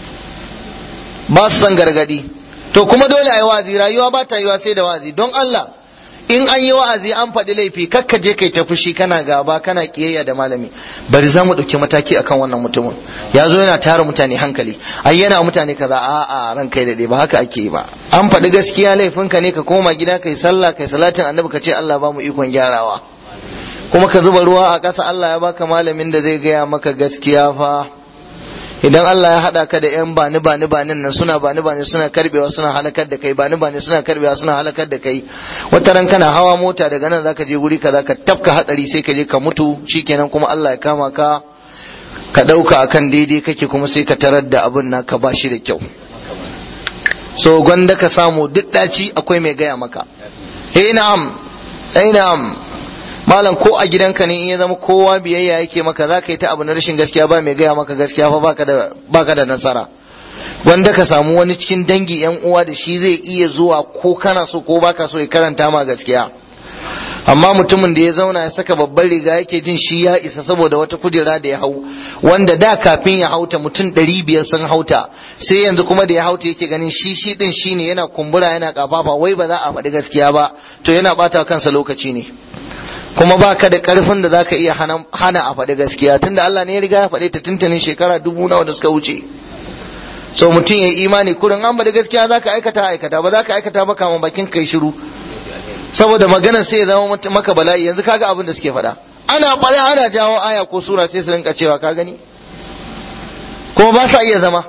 بس سنغرغدي to kuma dole a yi wazi rayuwa ba ta yiwa sai da wazi don Allah in an yi wa'azi an faɗi laifi kakka je kai ta fushi kana gaba kana kiyayya da malami bari za mu ɗauki mataki akan wannan mutumin ya zo yana tara mutane hankali ai yana mutane kaza a a ran kai da ba haka ake yi ba an faɗi gaskiya laifinka ne ka koma gida kai sallah kai salatin annabi ka ce Allah ba mu ikon gyarawa kuma ka zuba ruwa a ƙasa Allah ya baka malamin da zai gaya maka gaskiya fa idan Allah ya haɗa ka da ‘yan bani bani banin nan suna bani bani suna karbewa suna halakar da kai bani bani suna karbewa suna halakar da kai wata ran kana hawa mota daga nan zaka je guri kaza ka tafka hatsari sai ka je ka mutu shikenan kuma Allah ya kama ka ka ɗauka akan daidai kake kuma sai ka tarar da abin naka ba shi da kyau so gwanda ka samu duk ɗaci akwai mai gaya maka eh na'am eh na'am malam ko a gidanka ne in ya zama kowa biyayya yake maka za ka yi ta abu na rashin gaskiya ba mai gaya maka gaskiya fa baka da baka da nasara wanda ka samu wani cikin dangi yan uwa da shi zai iya zuwa ko kana so ko baka so ya karanta ma gaskiya amma mutumin da ya zauna ya saka babban riga yake jin shi ya isa saboda wata kujera da ya hau wanda da kafin ya hauta mutum ɗari biyar sun hauta sai yanzu kuma da ya hauta yake ganin shi shi din shi ne yana kumbura yana kafafa wai ba za a faɗi gaskiya ba to yana ɓata kansa lokaci ne kuma ba ka da karfin da zaka iya hana a faɗi gaskiya tunda Allah ne ya riga ya faɗi ta tuntunin shekara dubu nawa da suka wuce so mutum ya yi imani kurin an faɗi gaskiya zaka aikata aikata ba zaka aikata ba kama bakin kai shiru saboda maganar sai ya zama maka bala'i yanzu kaga abin da suke faɗa ana faɗa ana jawo aya ko sura sai su rinka cewa ka gani kuma ba sa iya zama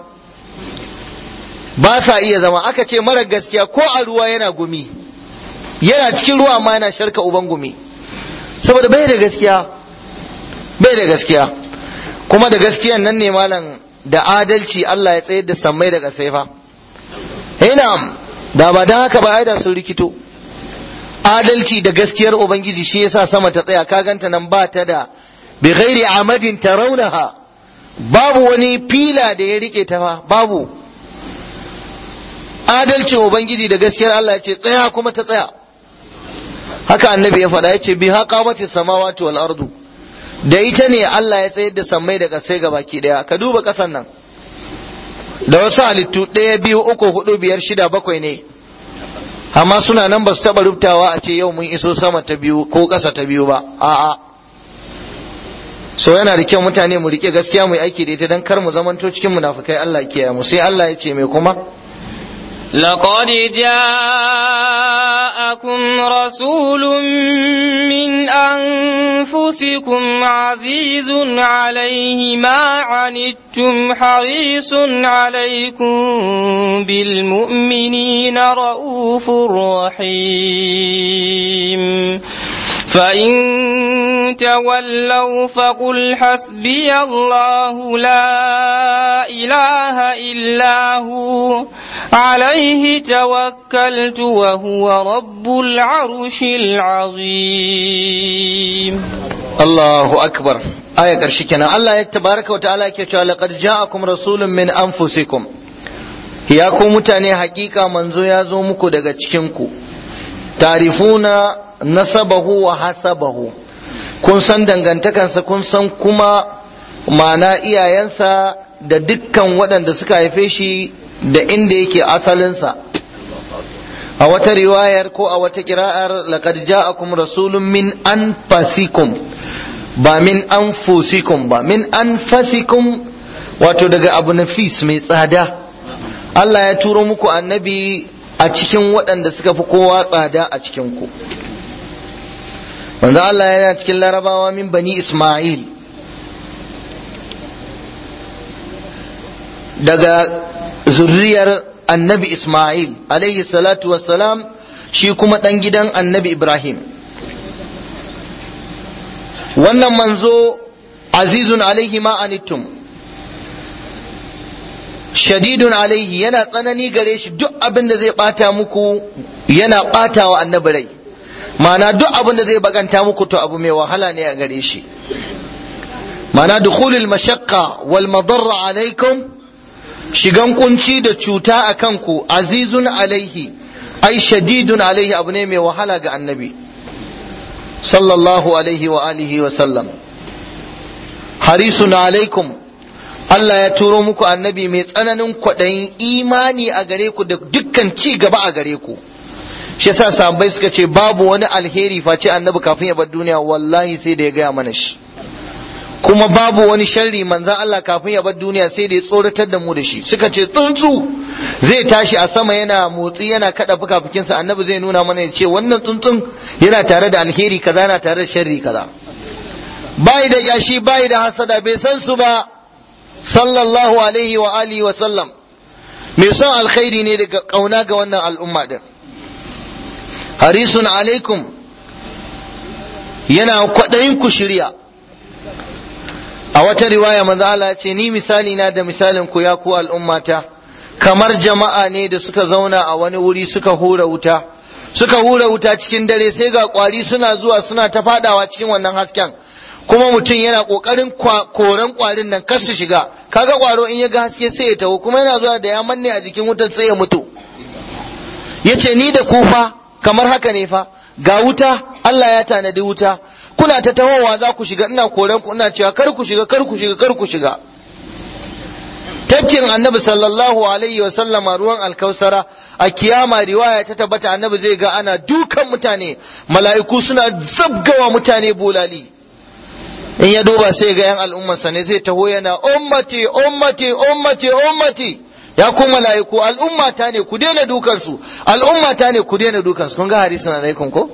ba sa iya zama aka ce mara gaskiya ko a ruwa yana gumi yana cikin ruwa amma yana sharka uban gumi saboda bai da gaskiya bai da gaskiya kuma da gaskiyan nan ne malam da adalci Allah ya tsayar da sammai daga saifa ina da ba dan haka ba ai da sun rikito adalci da gaskiyar ubangiji shi yasa sama ta tsaya ka ganta nan ba ta da bi ghairi amadin tarawnaha babu wani fila da ya rike ta fa babu adalcin ubangiji da gaskiyar Allah ya ce tsaya kuma ta tsaya haka annabi ya faɗa ya ce bi haka mace samawati wal ardu da ita ne Allah ya tsayar da sammai da kasai ga baki daya ka duba kasan nan da wasu halittu ɗaya biyu uku hudu biyar shida bakwai ne amma suna nan ba su taɓa rubtawa a ce yau mun iso sama ta biyu ko ƙasa ta biyu ba a'a so yana da kyau mutane mu rike gaskiya mu yi aiki da ita don kar mu zamanto cikin munafukai Allah kiyaye mu sai Allah ya ce mai kuma لقد جاءكم رسول من أنفسكم عزيز عليه ما عنتم حريص عليكم بالمؤمنين رؤوف رحيم فإن تولوا فقل حسبي الله لا إله إلا هو عليه توكلت وهو رب العرش العظيم الله أكبر آية كرشكنا الله تبارك وتعالى كتاب لقد جاءكم رسول من أنفسكم ya ku mutane hakika manzo ya zo muku daga cikinku tarifuna nasabahu wa hasabahu kun san dangantakansa kun san kuma mana iyayensa da dukkan waɗanda suka haife shi da inda yake asalinsa a wata riwayar ko a wata kira'ar laqad ja'akum rasulun min anfasikum ba min anfusikum ba min anfasikum wato daga abu nafis mai tsada Allah ya turo muku annabi a cikin waɗanda suka fi kowa tsada a cikin ku manzo Allah yana cikin larabawa min bani Ismail daga zurriyar annabi Ismail alayhi salatu wassalam shi kuma ɗan gidan annabi Ibrahim wannan manzo azizun alaihi ma anittum shadidun alaihi yana tsanani gare shi duk abin da zai bata muku yana bata wa annabi rai ma'ana duk abin da zai baganta muku to abu mai wahala ne a gare shi ma'ana dukhulul mashaqqa wal madarra alaikum shigan kunci da cuta a kanku azizun alaihi ai shadidun alaihi abu ne mai wahala ga annabi sallallahu alaihi wa alihi wa sallam harisun alaikum Allah ya turo muku annabi mai tsananin kwaɗayin imani a gare ku da dukkan ci gaba a gare ku shi yasa sahabbai suka ce babu wani alheri face annabi kafin ya bar duniya wallahi sai da ya gaya mana shi kuma babu wani sharri manzan Allah kafin ya bar duniya sai da ya tsoratar da mu da shi suka ce tsuntsu zai tashi a sama yana motsi yana kada fukafukinsa annabi zai nuna mana ya ce wannan tsuntsun yana tare da alheri kaza yana tare da sharri kaza bai da yashi bai da hasada bai san su ba sallallahu alaihi wa alihi wa sallam mai son alkhairi ne daga kauna ga wannan al'umma din harisun alaikum yana kwaɗayin ku shirya a wata riwaya manzo Allah ya ce ni misali na da misalin ku ya ku al'ummata kamar jama'a ne da suka zauna a wani wuri suka hura wuta suka hura wuta cikin dare sai ga kwari suna zuwa suna ta fadawa cikin wannan hasken kuma mutum yana kokarin koran kwarin nan kar su shiga kaga kwaro in ya ga haske sai ya taho kuma yana zuwa da ya manne a jikin wutar sai ya mutu yace ni da ku fa kamar haka ne fa ga wuta Allah ya tanadi wuta kuna ta tahowa za ku shiga ina koran ku ina cewa kar ku shiga kar ku shiga kar ku shiga tafkin annabi sallallahu alaihi wa sallama ruwan alkausara a kiyama riwaya ta tabbata annabi zai ga ana dukan mutane mala'iku suna zabgawa mutane bulali in ya duba sai ga yan al'ummarsa ne zai taho yana ummati ummati ummati ummati ya ku mala'iku al'ummata ne ku daina dukansu al'ummata ne ku daina dukansu kun ga hadisin alaikum ko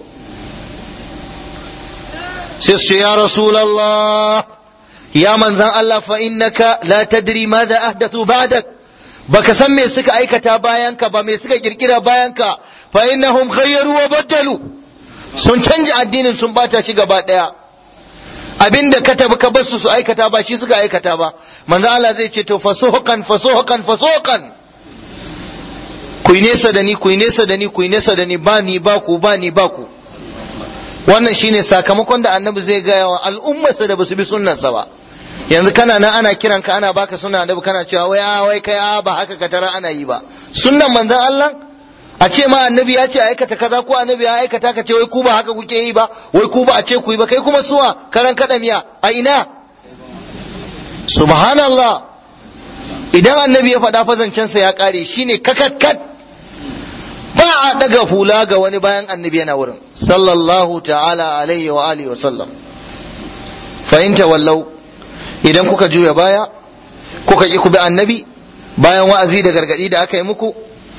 sai su ya rasulallah ya manzan Allah fa innaka la tadri madha ahdathu ba'dak baka san me suka aikata bayanka ba me suka kirkira bayanka fa innahum khayyaru wa badalu sun canja addinin sun bata shi gaba daya abinda ka tabi ka basu su aikata ba shi suka aikata ba manzan Allah zai ce to fasuhukan fasuhukan fasuhukan ku yi nesa da ni ku yi nesa da ni ku yi nesa da ni ba ni ba ku ba ni ba ku wannan shine sakamakon da annabi zai gaya wa al'ummarsa da basu bi sunnarsa ba yanzu kana nan ana kiran ka ana baka sunna annabi kana cewa wai a wai kai a ba haka ka tara ana yi ba sunnan manzon Allah a ce ma annabi ya ce aikata kaza ko annabi ya aikata ka ce wai ku ba haka kuke yi ba wai ku ba a ce ku yi ba kai kuma suwa karan kada miya a ina subhanallah idan annabi ya faɗa fazancensa ya ƙare shine kakakkat ba a daga hula ga wani bayan annabi yana wurin sallallahu ta'ala alaihi wa alihi wa sallam fahimta wallau idan kuka juya baya kuka ki ku bi annabi bayan wa'azi da gargadi da aka yi muku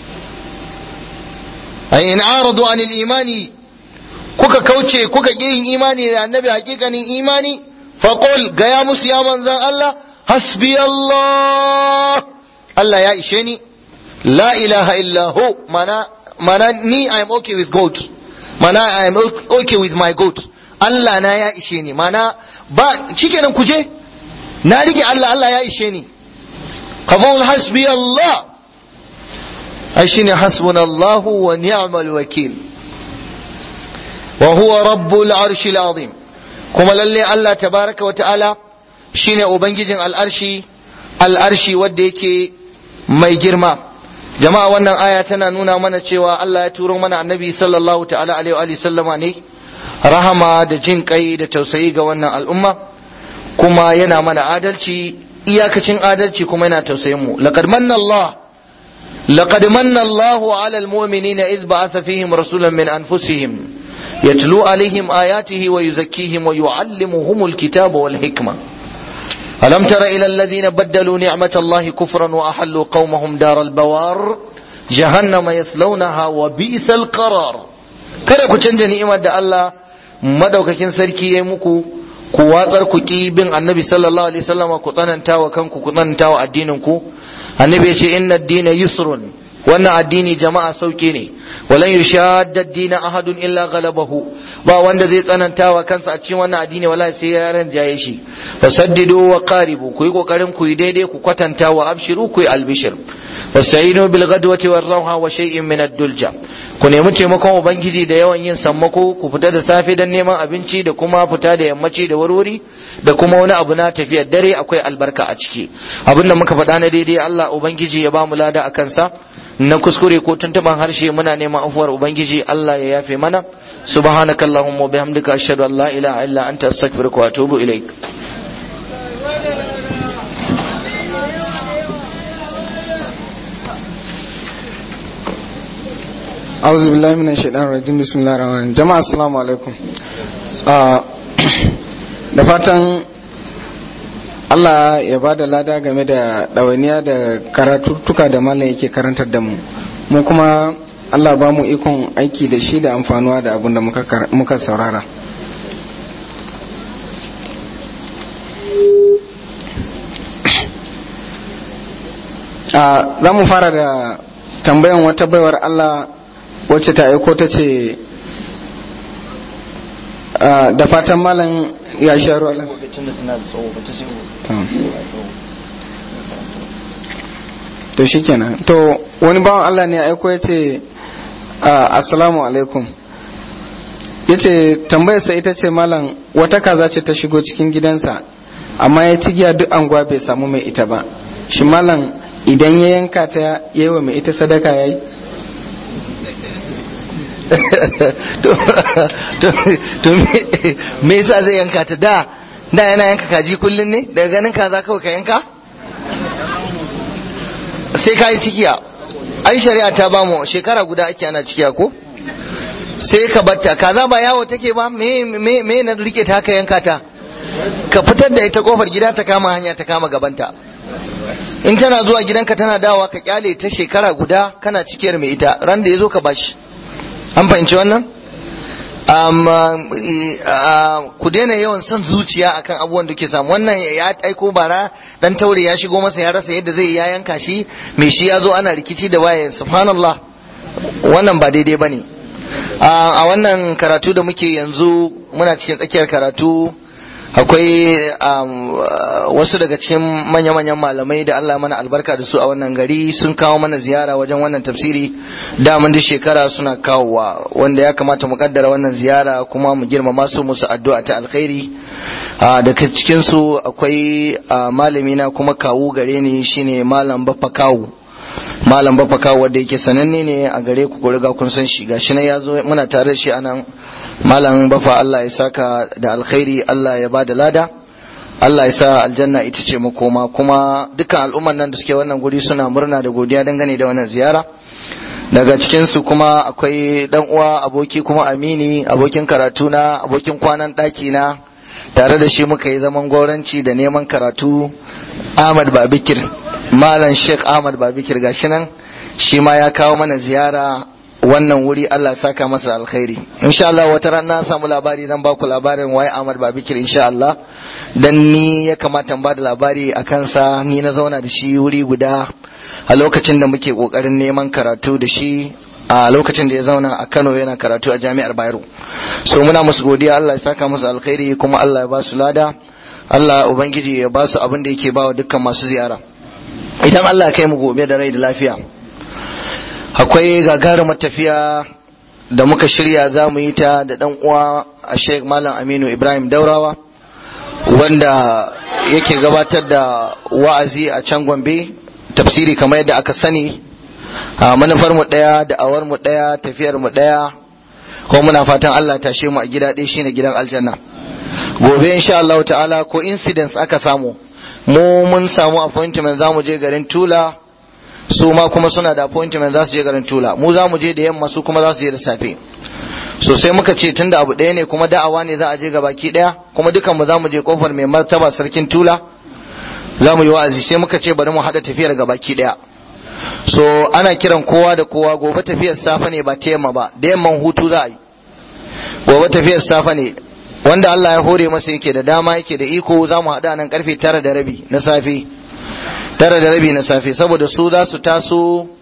ay in aradu anil imani kuka kauce kuka ki yin imani da annabi hakikanin imani faqul ga ya musu ya manzan Allah hasbi Allah Allah ya ishe ni la ilaha illa hu mana mana ni I am okay with God mana I am okay with my God Allah na ya ishe ni mana ba shikenan kuje na rike Allah Allah ya ishe ni qabul hasbi Allah ai shine hasbunallahu wa ni'mal wakil wa huwa rabbul arshil azim kuma lalle Allah tabaraka wa ta'ala shine ubangijin al'arshi al'arshi wanda yake mai girma jama'a wannan aya tana nuna mana cewa Allah ya turo mana annabi sallallahu ta'ala alaihi wa sallama ne rahama da jin kai da tausayi ga wannan al'umma kuma yana mana adalci iyakacin adalci kuma yana tausayin mu laqad manna Allah laqad manna Allahu 'ala al-mu'minina idh ba'atha fihim rasulan min anfusihim yatlu alaihim ayatihi wa yuzakkihim wa yu'allimuhum al-kitaba wal hikma ألم تر إلى الذين بدلوا نعمة الله كفرا وأحلوا قومهم دار البوار جهنم يصلونها وبئس القرار kada ku canja ni'imar da Allah madaukakin sarki ya muku ku watsar ku ki bin annabi sallallahu alaihi wasallam ku tsananta wa kanku ku tsananta wa addinin ku annabi ya ce inna ad-dina yusrun wannan addini jama'a sauki ne walan yushadda ad-din ahadun illa ghalabahu ba wanda zai tsananta wa kansa a cikin wannan addini wallahi sai ya ranjaye shi fasaddidu wa qaribu ku yi kokarin ku yi daidai ku kwatanta wa abshiru ku yi albishir wasta'inu bil ghadwati war rawha wa shay'in min ad-dulja ku nemi taimakon ubangiji da yawan yin sammako ku fita da safe dan neman abinci da kuma fita da yammaci da warwari da kuma wani abu na tafiyar dare akwai albarka a ciki abin da muka faɗa na daidai Allah ubangiji ya ba mu lada a kansa na kuskure ko tuntuban harshe muna neman afuwar ubangiji Allah ya yafe mana subhanakallahumma wa bihamdika ashhadu an la ilaha illa anta astaghfiruka wa atubu ilaik auzu billahi minash shaitanir rajim bismillahir rahmanir rahim jama'a assalamu alaikum da fatan Allah ya ba da lada game da ɗawainiya da karatuttuka da malam yake karantar da mu mu kuma Allah ba mu ikon aiki da shi da amfanuwa da abin da muka saurara za mu fara da tambayan wata baiwar Allah wacce ta aiko ta ce da fatan malam ya sha ruwa to shikenan to wani bawan Allah ne aiko ya ce assalamu alaikum ya ce tambayarsa ita ce malam wata kaza ce ta shigo cikin gidansa amma ya cigiya duk anguwa bai samu mai ita ba shi malam idan ya yanka ta yi wa mai ita sadaka ya yi to me yasa zai yanka ta da da yana yanka kaji kullun ne daga ganin kaza kawai ka yanka sai ka yi cikiya ai shari'a ta bamu shekara guda ake ana cikiya ko sai ka batta kaza ba yawo take ba me me me na rike ta haka yanka ta ka fitar da ita kofar gida ta kama hanya ta kama gabanta in tana zuwa gidanka tana dawowa ka kyale ta shekara guda kana cikiyar mai ita ran da ya zo ka bashi an fahimci wannan ku daina yawan son zuciya akan abubuwan da ke samu wannan ya aiko bara dan taure ya shigo masa ya rasa yadda zai ya yanka shi mai shi ya zo ana rikici da waye subhanallah wannan ba daidai bane a wannan karatu da muke yanzu muna cikin tsakiyar karatu akwai wasu daga cikin manya-manyan malamai da Allah mana albarka da su a wannan gari sun kawo mana ziyara wajen wannan tafsiri daman duk shekara suna kawowa wanda ya kamata mu kaddara wannan ziyara kuma mu girmama su musu addu'a ta alkhairi daga cikin su akwai malami na kuma kawu gare ni shine malam baffa kawu malam baffa kawu wanda yake sananne ne a gare ku ku riga kun san shi gashi nan ya zo muna tare da shi anan malam bafa Allah ya saka da alkhairi Allah ya ba da lada Allah ya sa aljanna ita ce makoma kuma dukkan al'umman nan da suke wannan guri suna murna da godiya dangane da wannan ziyara daga cikin su kuma akwai dan uwa aboki kuma amini abokin karatu na abokin kwanan daki na tare da shi muka yi zaman goranci da neman karatu Ahmad Babikir malam Sheikh Ahmad Babikir gashi nan shi ma ya kawo mana ziyara wannan wuri Allah saka masa alkhairi insha Allah wata ran na samu labari zan ba ku labarin waye Ahmad Babikir insha Allah dan ni ya kamata in ba da labari a kansa ni na zauna da shi wuri guda a lokacin da muke kokarin neman karatu da shi a lokacin da ya zauna a Kano yana karatu a Jami'ar Bayero so muna musu godiya Allah ya saka musu alkhairi kuma Allah ya ba su lada Allah ubangiji ya ba su abin da yake ba wa dukkan masu ziyara idan Allah ya kai mu gobe da rai da lafiya akwai gagarumar tafiya da muka shirya za mu yi ta da dan uwa a sheik malam aminu ibrahim daurawa wanda yake gabatar da wa'azi a can gombe tafsiri kamar yadda aka sani a manufar mu daya da awar mu daya tafiyar mu daya ko muna fatan Allah tashe mu a gida ɗaya shine gidan aljanna gobe insha Allah ta'ala ko incidents aka samu mu mun samu appointment za mu je garin tula su ma kuma suna da appointment za su je garin tula mu za mu je da yamma su kuma za su je da safe so sai muka ce tunda abu ɗaya ne kuma da'awa ne za a je ga baki ɗaya kuma dukan mu za mu je kofar mai martaba sarkin tula za mu yi wa'azi sai muka ce bari mu haɗa tafiyar ga baki ɗaya so ana kiran kowa da kowa gobe tafiyar safe ne ba ta yamma ba da yamman hutu za a yi gobe tafiyar safe ne wanda Allah ya hore masa yake da dama yake da iko za mu haɗa nan karfe tara da rabi na safe tara da rabi na safe saboda su za su taso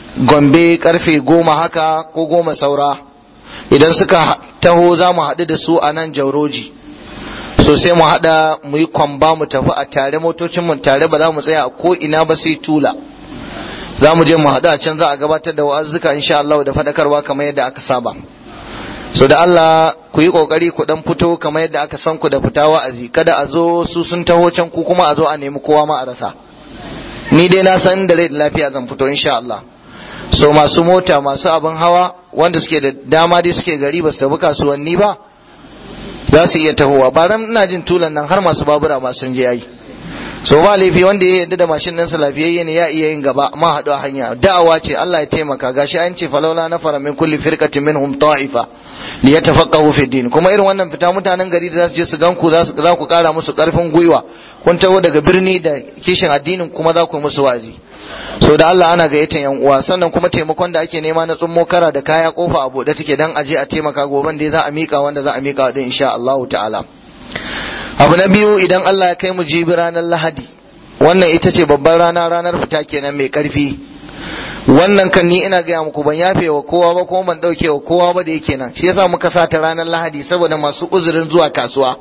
gombe karfe goma haka ko goma saura idan suka taho za mu haɗu da su a nan jauroji so sai mu haɗa mu yi kwamba mu tafi a tare motocin mu tare ba za mu tsaya a ko ina ba sai tula za mu je mu haɗu a can za a gabatar da wa'azzuka insha Allah da faɗakarwa kamar yadda aka saba so da Allah ku yi kokari ku dan fito kamar yadda aka san ku da fita wa'azi kada a zo su sun taho can ku kuma a zo a nemi kowa ma a rasa ni dai na san da rai da lafiya zan fito insha Allah so masu mota masu abin hawa wanda suke da dama dai suke gari ba su tafi kasuwanni ba za su iya tahowa ba ran ina jin tulan nan har masu babura ma sun je yayi so ba laifi wanda ya yarda da mashin ɗinsa lafiyayye ne ya iya yin gaba ma haɗu a hanya da'awa ce Allah ya taimaka gashi an ce falaula na fara min kulli firqatin minhum ta'ifa li yatafaqahu fi din kuma irin wannan fita mutanen gari da za su je su gan ku za su za ku kara musu karfin gwiwa kun taho daga birni da kishin addinin kuma za ku yi musu wazi so da Allah ana gayyatan yan uwa sannan kuma taimakon da ake nema na tsummo kara da kaya kofa a buɗe take dan aje a taimaka goban da za a mika wanda za a mika din insha Allah ta'ala abu na biyu idan Allah ya kai mu jibi ranar lahadi wannan ita ce babbar rana ranar fita kenan mai karfi wannan kan ni ina gaya muku ban yafe wa kowa ba kuma ban dauke wa kowa ba da yake nan shi yasa muka sa ta ranar lahadi saboda masu uzurin zuwa kasuwa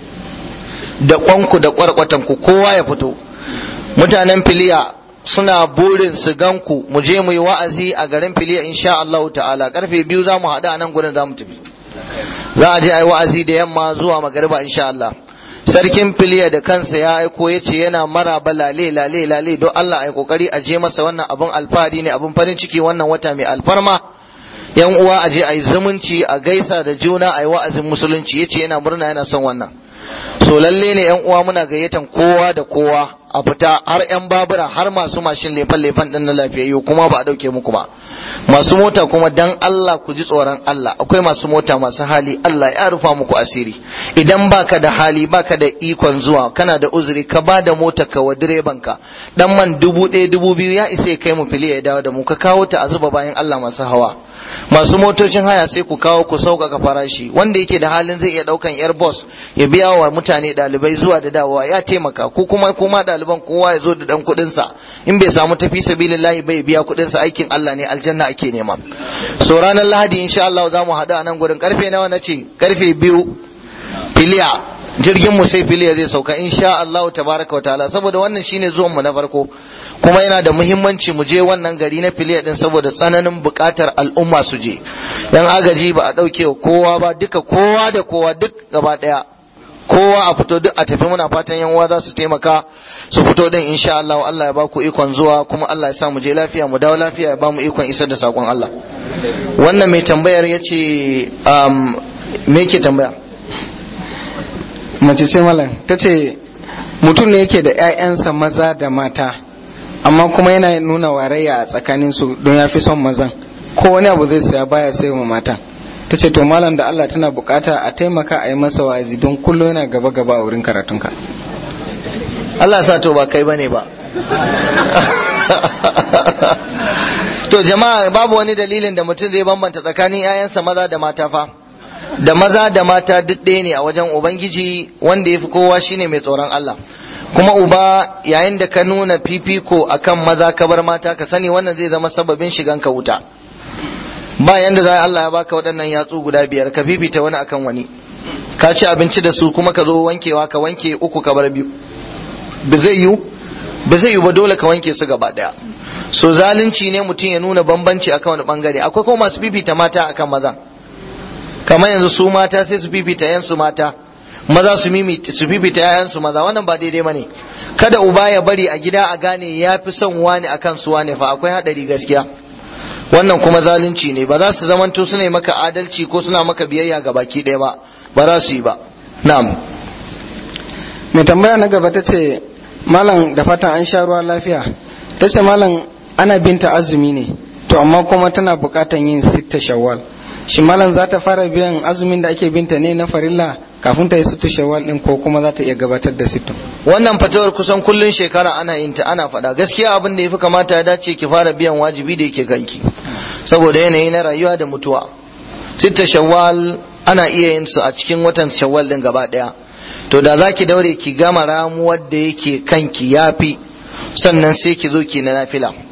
da kwanku da kwarkwatan ku kowa ya fito mutanen filiya suna burin su ganku mu je mu yi wa'azi a garin filiya insha Allah ta'ala karfe biyu za mu haɗu a nan gurin za mu tafi za a je a yi wa'azi da yamma zuwa magariba insha Allah sarkin filiya da kansa ya aiko ya ce yana maraba lale lale lale don Allah a yi kokari a je masa wannan abun alfahari ne abun farin ciki wannan wata mai alfarma yan uwa a je a yi zumunci a gaisa da juna a yi wa'azin musulunci ya ce yana murna yana son wannan so lalle ne yan uwa muna gayyatan kowa da kowa a fita har yan babura har masu mashin lefan lefan din na lafiyayyu kuma ba a dauke muku ba masu mota kuma dan Allah ku ji tsoron Allah akwai masu mota masu hali Allah ya rufa muku asiri idan baka da hali baka da ikon zuwa kana da uzuri ka ba da mota ka wa direban ka dan man dubu ɗaya dubu biyu ya isa ya kai mu fili ya dawo da mu ka kawo ta a zuba bayan Allah masu hawa masu motocin haya sai ku kawo ku sauƙaƙa farashi wanda yake da halin zai iya ɗaukan yar bus ya biya wa mutane ɗalibai zuwa da dawowa ya taimaka ku kuma kuma ɗaliban kowa ya zo da ɗan kuɗinsa in bai samu tafi sabilillahi bai biya kuɗinsa aikin Allah ne aljanna ake nema so ranar lahadi insha Allah za mu haɗu a nan gurin karfe nawa na ce karfe biyu filiya jirgin mu sai filiya zai sauka insha Allah tabaraka wa ta'ala saboda wannan shine zuwan mu na farko kuma yana da muhimmanci mu je wannan gari na filiya din saboda tsananin buƙatar al'umma su je yan agaji ba a ɗauke wa kowa ba duka kowa da kowa duk gaba ɗaya kowa a fito duk a tafi muna fatan yan uwa za su taimaka su fito din insha Allah Allah ya ba ku ikon zuwa kuma Allah ya sa mu je lafiya mu dawo lafiya ya ba mu ikon isar da sakon Allah wannan mai tambayar yace um, me yake tambaya mace sai malam ta ce mutum ne yake da 'ya'yansa maza da mata amma kuma yana nuna warayya a tsakaninsu don ya fi son mazan ko wani abu zai saya baya sai wa matan ta ce to malam da Allah tana bukata a taimaka a yi masa wa'azi don kullum yana gaba gaba a wurin karatunka Allah sa to ba kai bane ba to jama'a babu wani dalilin da mutum zai bambanta tsakanin 'ya'yansa maza da mata fa da maza da mata duk ɗaya ne a wajen ubangiji wanda ya fi kowa shine mai tsoron Allah kuma uba yayin da ka nuna fifiko akan maza ka bar mata ka sani wannan zai zama sababin shigan ka wuta ba yanda za Allah ya baka waɗannan yatsu guda biyar ka fifita wani akan wani ka ci abinci da su kuma ka zo wankewa ka wanke uku ka bar biyu ba zai yiwu ba zai yiwu ba dole ka wanke su gaba daya so zalunci ne mutum ya nuna bambanci akan wani bangare akwai kuma masu fifita mata akan maza kamar yanzu su mata sai su fifita yansu mata maza su su fifita yayansu maza wannan ba daidai bane kada uba ya bari a gida a gane ya fi son wani akan su wani fa akwai hadari gaskiya wannan kuma zalunci ne ba za su zamanto suna yi maka adalci ko suna maka biyayya ga baki ɗaya ba ba za su yi ba na'am mai tambaya na gaba ta ce malam da fatan an sha ruwa lafiya ta ce malam ana binta azumi ne to amma kuma tana bukatan yin sitta shawwal shi malam za ta fara biyan azumin da ake binta ne na farilla kafin ta yi sittu shawwal din ko kuma za ta iya gabatar da sittu wannan fatawar kusan kullun shekara ana yin ta ana faɗa gaskiya abin da yafi kamata ya dace ki fara biyan wajibi da yake kanki saboda yanayi na rayuwa da mutuwa sitta shawwal ana iya yin su a cikin watan shawwal din gaba daya to da za ki daure ki gama ramuwar da yake kanki yafi sannan sai ki zo ki na nafila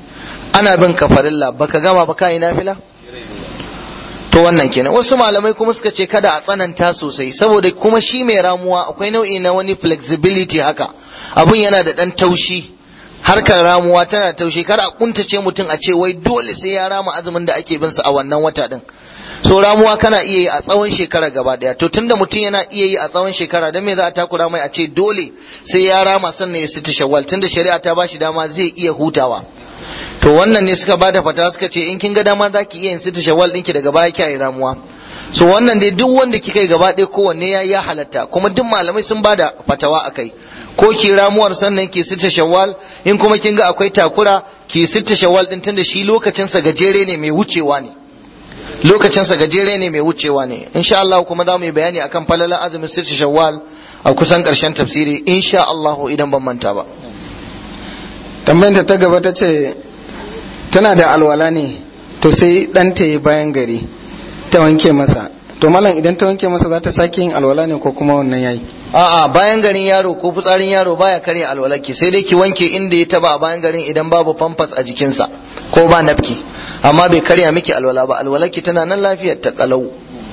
ana bin ka farilla baka gama ba kai nafila to wannan kenan wasu malamai kuma suka ce kada a tsananta sosai saboda kuma shi mai ramuwa akwai nau'i na wani flexibility haka abun yana da dan taushi harkar ramuwa tana taushi kar a kuntace mutum a ce wai dole sai ya rama azumin da ake bin sa a wannan wata din so ramuwa kana iya yi a tsawon shekara gaba daya to tunda mutum yana iya yi a tsawon shekara dan me za a takura mai a ce dole sai ya rama sannan ya sita shawwal tunda shari'a ta bashi dama zai iya hutawa to wannan ne suka bada fata suka ce in kin ga dama zaki iya yin sita shawwal ɗinki daga baya kiyaye ramuwa so wannan dai duk wanda kika yi gaba ɗaya kowanne ya ya halatta kuma duk malamai sun bada fatawa akai ko ki ramuwar sannan ki sita shawwal in kuma kin ga akwai takura ki sita shawwal din tunda shi lokacin sa gajere ne mai wucewa ne lokacin sa gajere ne mai wucewa ne insha Allah kuma za mu yi bayani akan falalan azumin sita shawwal a kusan karshen tafsiri insha Allah idan ban manta ba tambayar ta gaba ta ce tana da alwala ne to sai ɗanta ya bayan gari ta wanke masa to malam idan ta wanke masa za ta sake yin alwala ne ko kuma wannan yayi a'a bayan garin yaro ko fitsarin yaro baya karya alwalaki sai dai ki wanke inda ya taba a bayan garin idan babu pampers a jikinsa ko ba nafki amma bai karya miki alwala ba alwalaki tana nan lafiyar ta kalau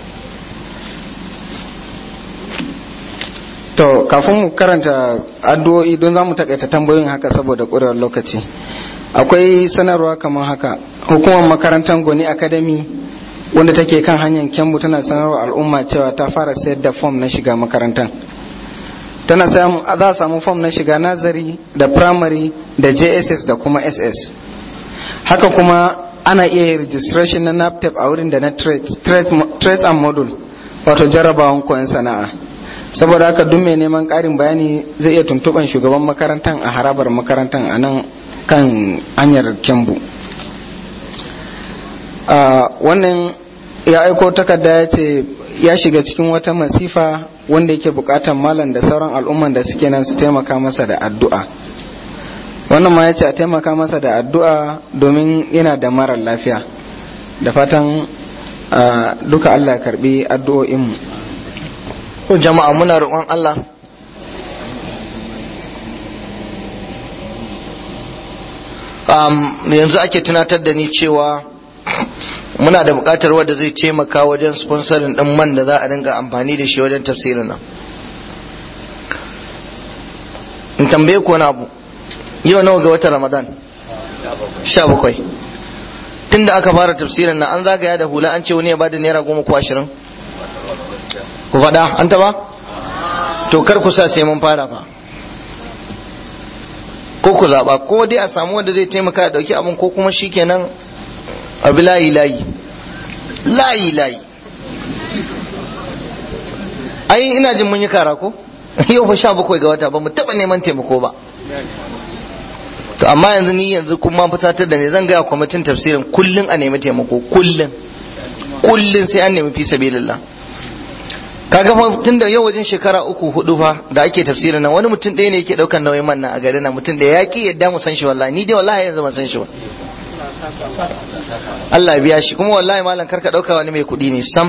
to kafin mu karanta addu'o'i don za mu takaita tambayoyin haka saboda ƙurewar lokaci akwai sanarwa kamar haka hukumar makarantar goni academy wanda take kan hanyar kyambu tana sanarwa al'umma cewa ta fara sayar da fom na shiga makarantar tana za a samu fom na shiga nazari da primary da jss da kuma ss haka kuma ana iya yin registration na naptep a wurin da na trade and module wato jarabawan koyon sana'a saboda haka duk mai neman ƙarin bayani zai iya tuntuɓan shugaban makarantar a harabar makarantar a nan kan hanyar kyambu wannan ya aiko takarda ya ce ya shiga cikin wata masifa wanda yake bukatan malam da sauran al'umman da suke nan su taimaka masa da addu'a wannan ma ya ce a taimaka masa da addu'a domin yana da marar lafiya da fatan duka allah karbi addu'o'inmu to jama'a muna roƙon Allah um, yanzu ake tunatar da ni cewa muna da buƙatar wadda zai taimaka wajen sponsorin ɗin man da za a dinga amfani da shi wajen tafsirin nan in tambaye ku wani abu yau nawa ga watan ramadan sha bakwai tun da aka fara tafsirin nan an zagaya da hula an ce wani ya bada naira goma ko ashirin ku faɗa an taɓa to kar ku sa sai mun fara fa ko ku zaɓa ko dai a samu wanda zai taimaka ya ɗauki abin ko kuma shi kenan abi layi layi layi layi ai ina jin mun yi kara ko yau fa sha bakwai ga wata ba mu taɓa neman taimako ba to amma yanzu ni yanzu kuma fusatar da ne zan gaya kwamitin tafsirin kullum a nemi taimako kullum kullum sai an nemi fi sabilillah kaga fa tunda yau wajen shekara uku hudu fa da ake tafsirin nan wani mutum ɗaya ne yake ɗaukar nauyin man nan a garin nan mutum da ya ki yadda mu san shi wallahi ni dai wallahi yanzu ban san shi ba Allah biya shi kuma wallahi malam karka ɗauka wani mai kuɗi ne sam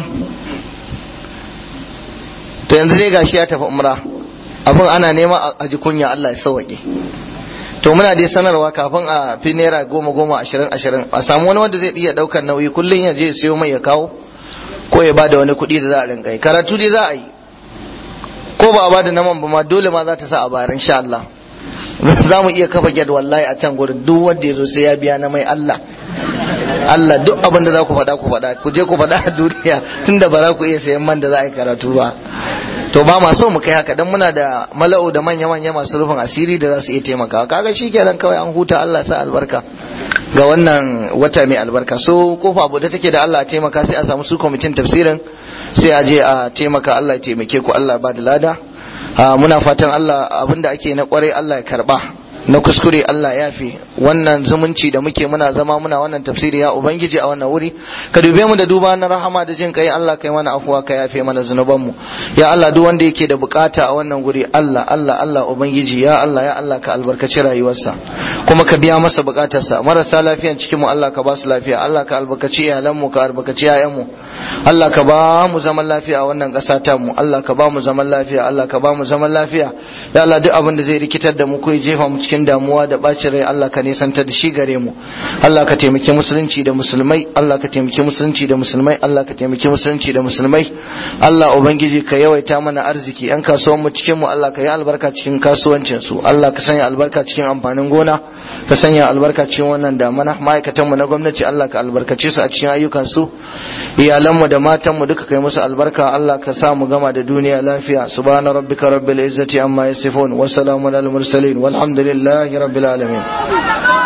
to yanzu dai gashi ya tafi umra abin ana nema a ji kunya Allah ya sauwaƙe to muna dai sanarwa kafin a fi naira goma goma ashirin ashirin a samu wani wanda zai iya ɗaukar nauyi kullum ya je siyo mai ya kawo ko ya bada wani kuɗi da za a rinka yi karatu dai za a yi ko ba a bada naman ba ma dole ma za ta sa a bayar insha Allah za mu iya kafa gyad wallahi a can gurin duk wanda ya zo sai ya biya na mai Allah Allah duk abin da za ku faɗa ku faɗa ku je ku faɗa a duniya tunda ba za ku iya sayan man da za a yi karatu ba to ba ma so mu kai haka dan muna da mala'u da manya manya masu rufin asiri da za su iya taimakawa kaga shikenan kawai an huta Allah sa albarka ga wannan wata mai albarka so kofa abu da take da Allah taimaka sai a samu su kwamitin tafsirin sai a je a taimaka Allah ya taimake ku Allah ba da lada muna fatan Allah abinda ake na kwarai Allah ya karba na kuskure Allah ya fi wannan zumunci da muke muna zama muna wannan tafsiri ya ubangiji a wannan wuri ka dube mu da duba na rahama da jin kai Allah kai mana afuwa ka yafe mana zunuban mu ya Allah duk wanda yake da bukata a wannan guri Allah Allah Allah ubangiji ya Allah ya Allah ka albarkaci rayuwarsa kuma ka biya masa bukatarsa marasa lafiyan cikin mu Allah ka ba su lafiya Allah ka albarkaci iyalan mu ka albarkaci yayan mu Allah ka ba mu zaman lafiya a wannan ƙasa ta mu Allah ka ba mu zaman lafiya Allah ka ba mu zaman lafiya ya Allah duk abin da zai rikitar da mu ko ya jefa mu cikin damuwa da bacin rai Allah ka nisantar da shi gare mu Allah ka taimaki musulunci da musulmai Allah ka taimaki musulunci da musulmai Allah ka taimaki musulunci da musulmai Allah ubangiji ka yawaita mana arziki yan kasuwan mu cikin mu Allah ka yi albarka cikin kasuwancin su Allah ka sanya albarka cikin amfanin gona ka sanya albarka cikin wannan damana ma'aikatan mu na gwamnati Allah ka albarkace su a cikin ayyukan su iyalan mu da matan mu duka kai musu albarka Allah ka sa mu gama da duniya lafiya subhana rabbika rabbil izzati amma yasifun wa salamun al mursalin walhamdulillahi rabbil alamin